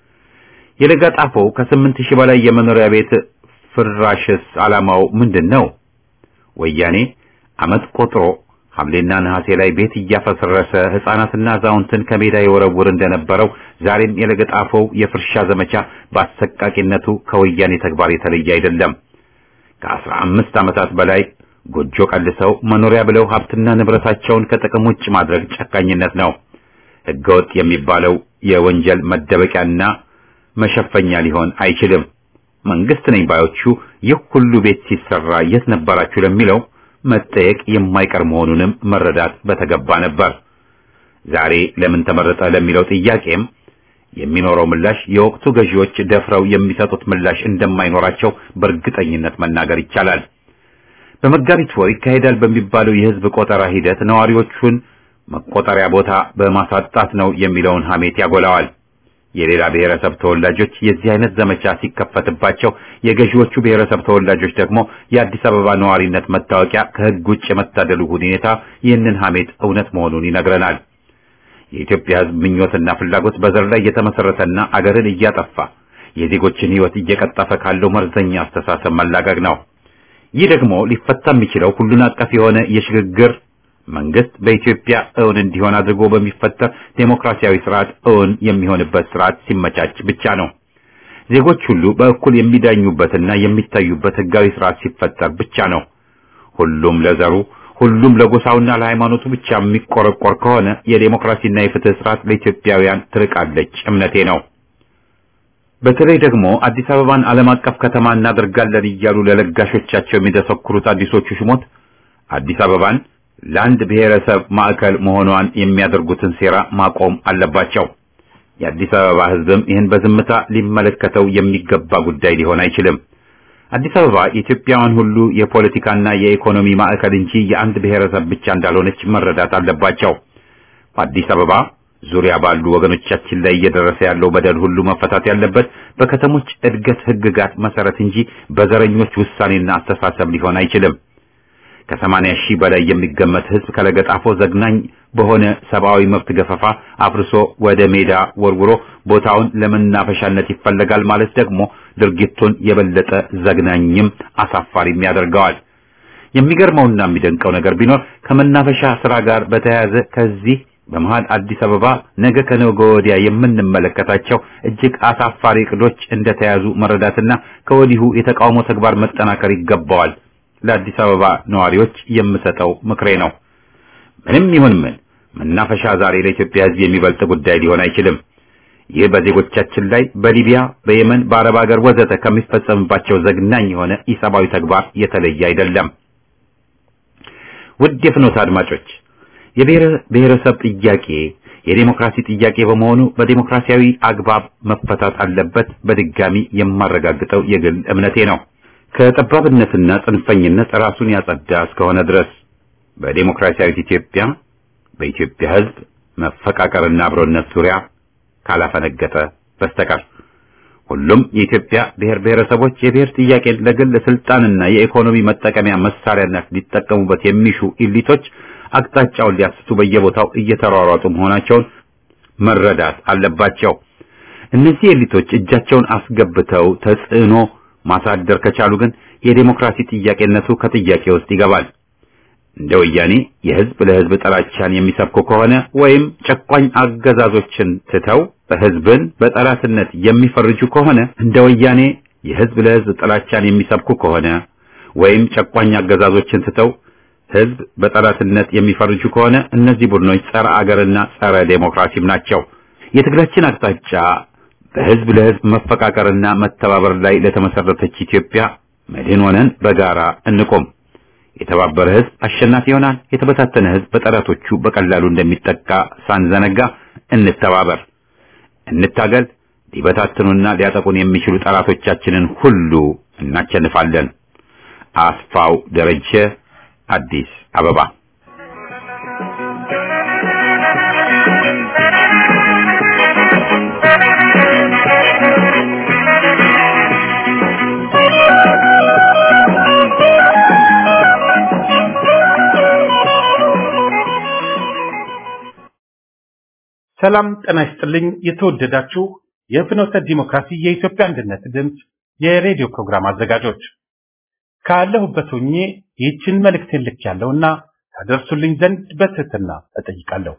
የለጋጣፎው ከስምንት ሺህ በላይ የመኖሪያ ቤት ፍራሽስ ዓላማው ምንድን ነው? ወያኔ ዓመት ቆጥሮ ሐምሌና ነሐሴ ላይ ቤት እያፈሰረሰ ሕፃናትና አዛውንትን ከሜዳ የወረውር እንደነበረው ዛሬም የለገጣፎው የፍርሻ ዘመቻ በአሰቃቂነቱ ከወያኔ ተግባር የተለየ አይደለም። ከአስራ አምስት ዓመታት በላይ ጎጆ ቀልሰው መኖሪያ ብለው ሀብትና ንብረታቸውን ከጥቅም ውጭ ማድረግ ጨካኝነት ነው። ሕገወጥ የሚባለው የወንጀል መደበቂያና መሸፈኛ ሊሆን አይችልም። መንግስት ነኝ ባዮቹ ይህ ሁሉ ቤት ሲሰራ የት ነበራችሁ ለሚለው መጠየቅ የማይቀር መሆኑንም መረዳት በተገባ ነበር። ዛሬ ለምን ተመረጠ ለሚለው ጥያቄም የሚኖረው ምላሽ የወቅቱ ገዢዎች ደፍረው የሚሰጡት ምላሽ እንደማይኖራቸው በእርግጠኝነት መናገር ይቻላል። በመጋቢት ወር ይካሄዳል በሚባለው የህዝብ ቆጠራ ሂደት ነዋሪዎቹን መቆጠሪያ ቦታ በማሳጣት ነው የሚለውን ሐሜት ያጎላዋል። የሌላ ብሔረሰብ ተወላጆች የዚህ አይነት ዘመቻ ሲከፈትባቸው የገዢዎቹ ብሔረሰብ ተወላጆች ደግሞ የአዲስ አበባ ነዋሪነት መታወቂያ ከህግ ውጭ የመታደሉ ሁኔታ ይህንን ሐሜት እውነት መሆኑን ይነግረናል። የኢትዮጵያ ህዝብ ምኞትና ፍላጎት በዘር ላይ የተመሰረተና አገርን እያጠፋ የዜጎችን ህይወት እየቀጠፈ ካለው መርዘኛ አስተሳሰብ መላቀቅ ነው። ይህ ደግሞ ሊፈታ የሚችለው ሁሉን አቀፍ የሆነ የሽግግር መንግስት በኢትዮጵያ እውን እንዲሆን አድርጎ በሚፈጠር ዴሞክራሲያዊ ስርዓት እውን የሚሆንበት ስርዓት ሲመቻች ብቻ ነው። ዜጎች ሁሉ በእኩል የሚዳኙበትና የሚታዩበት ህጋዊ ስርዓት ሲፈጠር ብቻ ነው። ሁሉም ለዘሩ ሁሉም ለጎሳውና ለሃይማኖቱ ብቻ የሚቆረቆር ከሆነ የዴሞክራሲና የፍትህ ስርዓት ለኢትዮጵያውያን ትርቃለች እምነቴ ነው። በተለይ ደግሞ አዲስ አበባን ዓለም አቀፍ ከተማ እናደርጋለን እያሉ ለለጋሾቻቸው የሚደሰኩሩት አዲሶቹ ሹሞት አዲስ አበባን ለአንድ ብሔረሰብ ማዕከል መሆኗን የሚያደርጉትን ሴራ ማቆም አለባቸው። የአዲስ አበባ ህዝብም ይህን በዝምታ ሊመለከተው የሚገባ ጉዳይ ሊሆን አይችልም። አዲስ አበባ የኢትዮጵያውያን ሁሉ የፖለቲካና የኢኮኖሚ ማዕከል እንጂ የአንድ ብሔረሰብ ብቻ እንዳልሆነች መረዳት አለባቸው። በአዲስ አበባ ዙሪያ ባሉ ወገኖቻችን ላይ እየደረሰ ያለው በደል ሁሉ መፈታት ያለበት በከተሞች እድገት ህግጋት መሰረት እንጂ በዘረኞች ውሳኔና አስተሳሰብ ሊሆን አይችልም። ከሰማንያ ሺህ በላይ የሚገመት ህዝብ ከለገጣፎ ዘግናኝ በሆነ ሰብአዊ መብት ገፈፋ አፍርሶ ወደ ሜዳ ወርውሮ ቦታውን ለመናፈሻነት ይፈለጋል ማለት ደግሞ ድርጊቱን የበለጠ ዘግናኝም አሳፋሪም ያደርገዋል። የሚገርመውና የሚደንቀው ነገር ቢኖር ከመናፈሻ ስራ ጋር በተያያዘ ከዚህ በመሃል አዲስ አበባ ነገ ከነገ ወዲያ የምንመለከታቸው እጅግ አሳፋሪ እቅዶች እንደተያዙ መረዳትና ከወዲሁ የተቃውሞ ተግባር መጠናከር ይገባዋል። ለአዲስ አበባ ነዋሪዎች የምሰጠው ምክሬ ነው። ምንም ይሁን ምን መናፈሻ ዛሬ ለኢትዮጵያ ሕዝብ የሚበልጥ ጉዳይ ሊሆን አይችልም። ይህ በዜጎቻችን ላይ በሊቢያ፣ በየመን፣ በአረብ ሀገር ወዘተ ከሚፈጸምባቸው ዘግናኝ የሆነ ኢሰብአዊ ተግባር የተለየ አይደለም። ውድ የፍኖት አድማጮች የብሔር ብሔረሰብ ጥያቄ የዴሞክራሲ ጥያቄ በመሆኑ በዴሞክራሲያዊ አግባብ መፈታት አለበት። በድጋሚ የማረጋግጠው የግል እምነቴ ነው። ከጠባብነትና ጽንፈኝነት ራሱን ያጸዳ እስከሆነ ድረስ በዴሞክራሲያዊት ኢትዮጵያ በኢትዮጵያ ሕዝብ መፈቃቀርና አብሮነት ዙሪያ ካላፈነገጠ በስተቀር ሁሉም የኢትዮጵያ ብሔር ብሔረሰቦች የብሔር ጥያቄን ለግል ስልጣንና የኢኮኖሚ መጠቀሚያ መሳሪያነት ሊጠቀሙበት የሚሹ ኢሊቶች አቅጣጫውን ሊያስቱ በየቦታው እየተሯሯጡ መሆናቸውን መረዳት አለባቸው። እነዚህ ኤሊቶች እጃቸውን አስገብተው ተጽዕኖ ማሳደር ከቻሉ ግን የዴሞክራሲ ጥያቄነቱ ከጥያቄ ውስጥ ይገባል። እንደ ወያኔ የህዝብ ለህዝብ ጠላቻን የሚሰብኩ ከሆነ ወይም ጨቋኝ አገዛዞችን ትተው ህዝብን በጠላትነት የሚፈርጁ ከሆነ እንደ ወያኔ የህዝብ ለህዝብ ጥላቻን የሚሰብኩ ከሆነ ወይም ጨቋኝ አገዛዞችን ትተው ህዝብ በጠላትነት የሚፈርጁ ከሆነ እነዚህ ቡድኖች ጸረ አገርና ጸረ ዴሞክራሲም ናቸው። የትግላችን አቅጣጫ በህዝብ ለህዝብ መፈቃቀርና መተባበር ላይ ለተመሰረተች ኢትዮጵያ መድህን ሆነን በጋራ እንቆም። የተባበረ ህዝብ አሸናፊ ይሆናል። የተበታተነ ህዝብ በጠላቶቹ በቀላሉ እንደሚጠቃ ሳንዘነጋ እንተባበር፣ እንታገል። ሊበታትኑና ሊያጠቁን የሚችሉ ጠላቶቻችንን ሁሉ እናቸንፋለን። አስፋው ደረጀ አዲስ አበባ ሰላም ጤና ይስጥልኝ። የተወደዳችሁ የፍኖተ ዲሞክራሲ የኢትዮጵያ አንድነት ድምፅ የሬዲዮ ፕሮግራም አዘጋጆች ካለሁበት ሆኜ ይህችን መልእክቴን ልክ ያለውና ታደርሱልኝ ዘንድ በትህትና እጠይቃለሁ።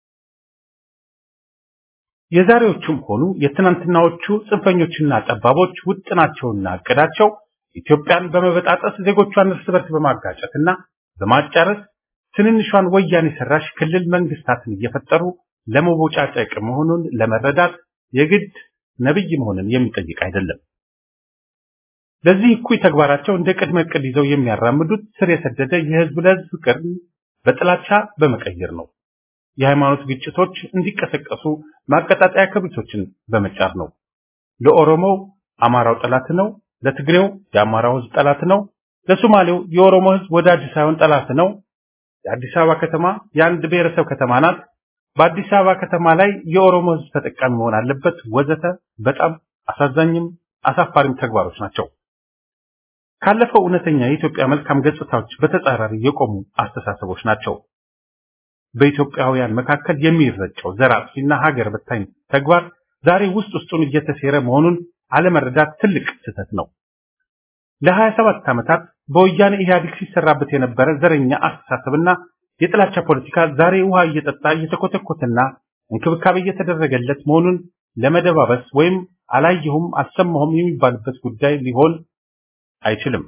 የዛሬዎቹም ሆኑ የትናንትናዎቹ ጽንፈኞችና ጠባቦች ውጥናቸውና እቅዳቸው ኢትዮጵያን በመበጣጠስ ዜጎቿን እርስ በርስ በማጋጨትና በማጫረስ ትንንሿን ወያኔ ሰራሽ ክልል መንግስታትን እየፈጠሩ ለመቦጫጨቅ መሆኑን ለመረዳት የግድ ነብይ መሆንን የሚጠይቅ አይደለም። ለዚህ እኩይ ተግባራቸው እንደ ቅድመ ዕቅድ ይዘው የሚያራምዱት ስር የሰደደ የህዝብ ለህዝብ ፍቅር በጥላቻ በመቀየር ነው። የሃይማኖት ግጭቶች እንዲቀሰቀሱ ማቀጣጠያ ክብሪቶችን በመጫር ነው። ለኦሮሞው አማራው ጠላት ነው፣ ለትግሬው የአማራው ህዝብ ጠላት ነው፣ ለሶማሌው የኦሮሞ ህዝብ ወዳጅ ሳይሆን ጠላት ነው። የአዲስ አበባ ከተማ የአንድ ብሔረሰብ ከተማ ናት። በአዲስ አበባ ከተማ ላይ የኦሮሞ ህዝብ ተጠቃሚ መሆን አለበት፣ ወዘተ በጣም አሳዛኝም አሳፋሪም ተግባሮች ናቸው። ካለፈው እውነተኛ የኢትዮጵያ መልካም ገጽታዎች በተጻራሪ የቆሙ አስተሳሰቦች ናቸው። በኢትዮጵያውያን መካከል የሚረጨው ዘር አጥፊና ሀገር በታኝ ተግባር ዛሬ ውስጥ ውስጡን እየተሴረ መሆኑን አለመረዳት ትልቅ ስህተት ነው። ለ27 ዓመታት በወያኔ ኢህአዴግ ሲሰራበት የነበረ ዘረኛ አስተሳሰብና የጥላቻ ፖለቲካ ዛሬ ውሃ እየጠጣ እየተኮተኮተና እንክብካቤ እየተደረገለት መሆኑን ለመደባበስ ወይም አላየሁም አልሰማሁም የሚባልበት ጉዳይ ሊሆን አይችልም።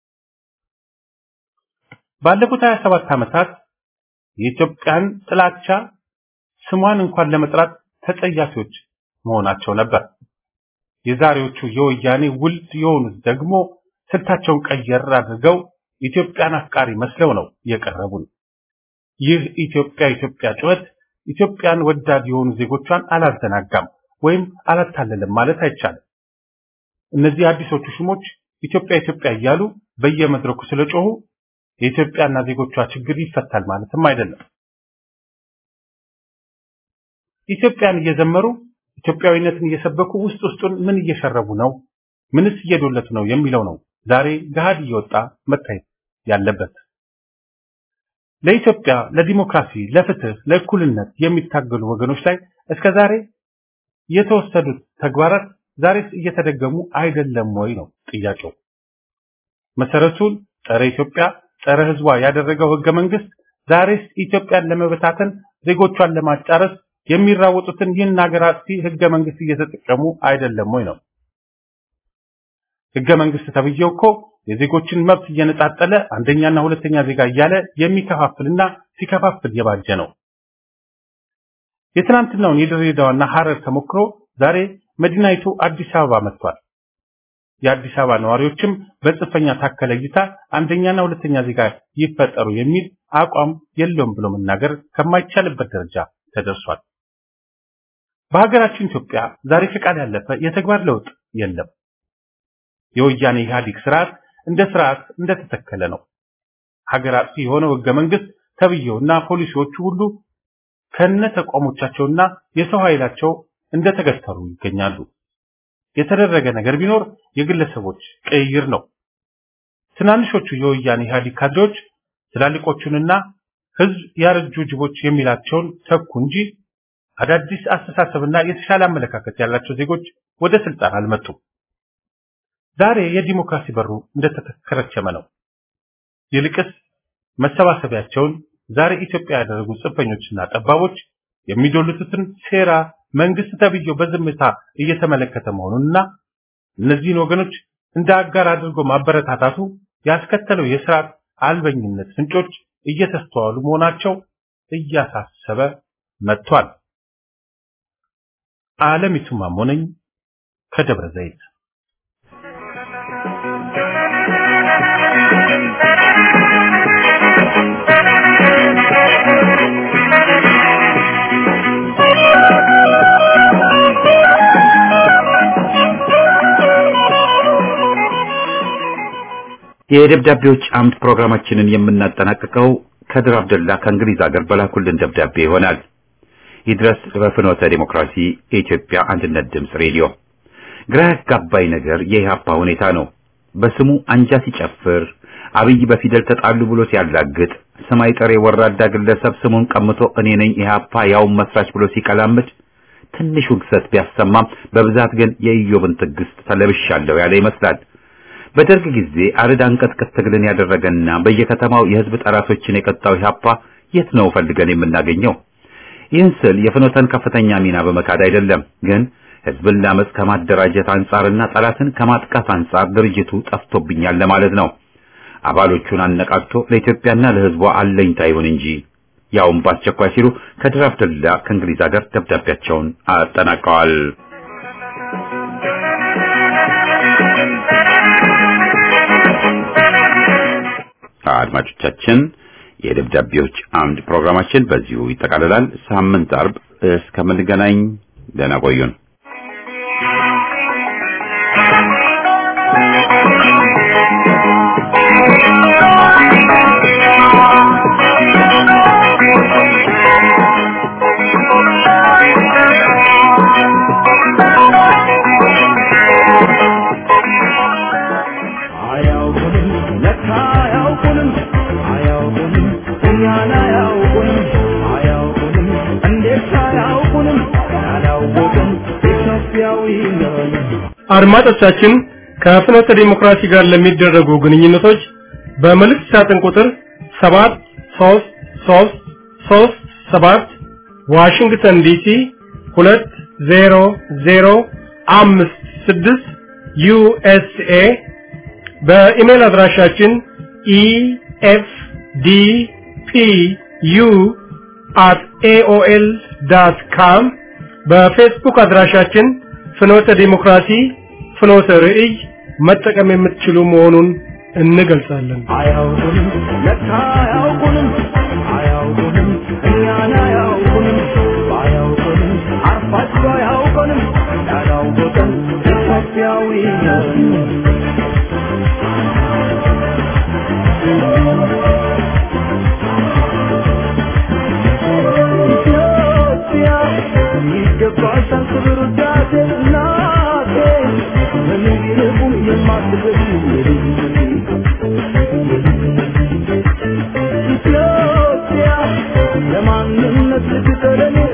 ባለፉት 27 ዓመታት የኢትዮጵያን ጥላቻ ስሟን እንኳን ለመጥራት ተጸያፊዎች መሆናቸው ነበር። የዛሬዎቹ የወያኔ ውልድ የሆኑት ደግሞ ስልታቸውን ቀየር አድርገው ኢትዮጵያን አፍቃሪ መስለው ነው የቀረቡን። ይህ ኢትዮጵያ ኢትዮጵያ ጩኸት ኢትዮጵያን ወዳድ የሆኑ ዜጎቿን አላዘናጋም ወይም አላታለለም ማለት አይቻልም። እነዚህ አዲሶቹ ሹሞች ኢትዮጵያ ኢትዮጵያ እያሉ በየመድረኩ ስለጮሁ የኢትዮጵያና ዜጎቿ ችግር ይፈታል ማለትም አይደለም። ኢትዮጵያን እየዘመሩ ኢትዮጵያዊነትን እየሰበኩ ውስጥ ውስጡን ምን እየሸረቡ ነው፣ ምንስ እየዶለቱ ነው የሚለው ነው ዛሬ ገሃድ እየወጣ መታየት ያለበት። ለኢትዮጵያ ለዲሞክራሲ፣ ለፍትህ፣ ለእኩልነት የሚታገሉ ወገኖች ላይ እስከዛሬ የተወሰዱት ተግባራት ዛሬስ እየተደገሙ አይደለም ወይ ነው ጥያቄው። መሰረቱን ጸረ ኢትዮጵያ ጸረ ህዝቧ ያደረገው ህገ መንግስት ዛሬስ ኢትዮጵያን ለመበታተን ዜጎቿን ለማጫረስ የሚራወጡትን ይህን ሀገር አጥፊ ህገ መንግስት እየተጠቀሙ አይደለም ወይ ነው። ህገ መንግስት ተብዬው እኮ የዜጎችን መብት እየነጣጠለ አንደኛና ሁለተኛ ዜጋ እያለ የሚከፋፍልና ሲከፋፍል የባጀ ነው። የትናንትናውን የድሬዳዋና ሐረር ተሞክሮ ዛሬ መዲናይቱ አዲስ አበባ መጥቷል። የአዲስ አበባ ነዋሪዎችም በጽንፈኛ ታከለ እይታ አንደኛና ሁለተኛ ዜጋ ይፈጠሩ የሚል አቋም የለውም ብሎ መናገር ከማይቻልበት ደረጃ ተደርሷል። በሀገራችን ኢትዮጵያ ዛሬ ከቃል ያለፈ የተግባር ለውጥ የለም። የወያኔ ኢህአዴግ ስርዓት እንደ ስርዓት እንደተተከለ ነው። ሀገር አጥፊ የሆነው ህገ መንግስት ተብዬውና ፖሊሲዎቹ ሁሉ ከነ ተቋሞቻቸውና የሰው ኃይላቸው እንደተገተሩ ይገኛሉ። የተደረገ ነገር ቢኖር የግለሰቦች ቅይር ነው። ትናንሾቹ የወያኔ ኢህአዴግ ካድሬዎች ትላልቆቹንና ህዝብ ያረጁ ጅቦች የሚላቸውን ተኩ እንጂ አዳዲስ አስተሳሰብና የተሻለ አመለካከት ያላቸው ዜጎች ወደ ስልጣን አልመጡም። ዛሬ የዲሞክራሲ በሩ እንደተከረቸመ ነው። ይልቅስ መሰባሰቢያቸውን ዛሬ ኢትዮጵያ ያደረጉ ጽንፈኞችና ጠባቦች የሚዶልቱትን ሴራ መንግስት ተብዬው በዝምታ እየተመለከተ መሆኑንና እነዚህን ወገኖች እንደ አጋር አድርጎ ማበረታታቱ ያስከተለው የስርዓት አልበኝነት ፍንጮች እየተስተዋሉ መሆናቸው እያሳሰበ መጥቷል። ዓለሚቱ ማሞ ነኝ ከደብረ ዘይት። የደብዳቤዎች አምድ ፕሮግራማችንን የምናጠናቅቀው ከድር አብደላ ከእንግሊዝ ሀገር በላኩልን ደብዳቤ ይሆናል። ይድረስ በፍኖተ ዲሞክራሲ የኢትዮጵያ አንድነት ድምፅ ሬዲዮ። ግራ ያጋባኝ ነገር የኢህአፓ ሁኔታ ነው። በስሙ አንጃ ሲጨፍር፣ አብይ በፊደል ተጣሉ ብሎ ሲያላግጥ፣ ሰማይ ጠሬ ወራዳ ግለሰብ ስሙን ቀምቶ እኔ ነኝ ኢህአፓ ያውን መስራች ብሎ ሲቀላምድ ትንሽ ውግሰት ቢያሰማም በብዛት ግን የኢዮብን ትዕግስት ተለብሻለሁ ያለ ይመስላል። በደርግ ጊዜ አርድ አንቀጥቅጥ ትግልን ያደረገና በየከተማው የህዝብ ጠላቶችን የቀጣው ኢህአፓ የት ነው ፈልገን የምናገኘው? ይህን ስል የፍኖተን ከፍተኛ ሚና በመካድ አይደለም፣ ግን ህዝብን ለአመፅ ከማደራጀት አንጻርና ጠላትን ከማጥቃት አንጻር ድርጅቱ ጠፍቶብኛል ለማለት ነው። አባሎቹን አነቃቅቶ ለኢትዮጵያና ለህዝቧ አለኝታ ይሁን እንጂ ያውም በአስቸኳይ ሲሉ ከድር አብደላ ከእንግሊዝ ሀገር ደብዳቤያቸውን አጠናቀዋል። አድማጮቻችን የደብዳቤዎች አምድ ፕሮግራማችን በዚሁ ይጠቃልላል። ሳምንት አርብ እስከምንገናኝ ደህና ቆዩን። አያውቁንም ለካ አያውቁንም አያውቁንም እኛን አያውቁንም አያውቁንም እንዴት አያውቁንም ያላወቅን ኢትዮጵያዊ ነን አድማጮቻችን ከፍኖተ ዲሞክራሲ ጋር ለሚደረጉ ግንኙነቶች በመልእክት ሳጥን ቁጥር 73337 ዋሽንግተን ዲሲ 20056 ዩኤስኤ በኢሜል አድራሻችን ኢኤፍዲፒዩ አት ኤኦኤል ዳት ካም በፌስቡክ አድራሻችን ፍኖተ ዲሞክራሲ ፍኖተ ርዕይ መጠቀም የምትችሉ መሆኑን እንገልጻለን። አያውቁንም ለካ አያውቁንም አያውቁንም እኛን አያውቁንም ባያውቁንም አርፋቸው አያውቁንም ያላወቀን ኢትዮጵያዊ ነን ኢትዮጵያ ይገባሻል ክብር ውዳሴ እናቴ ምንም ቢርቁም የማትገኝ ኢትዮጵያ ማንነት ልትጠለኔ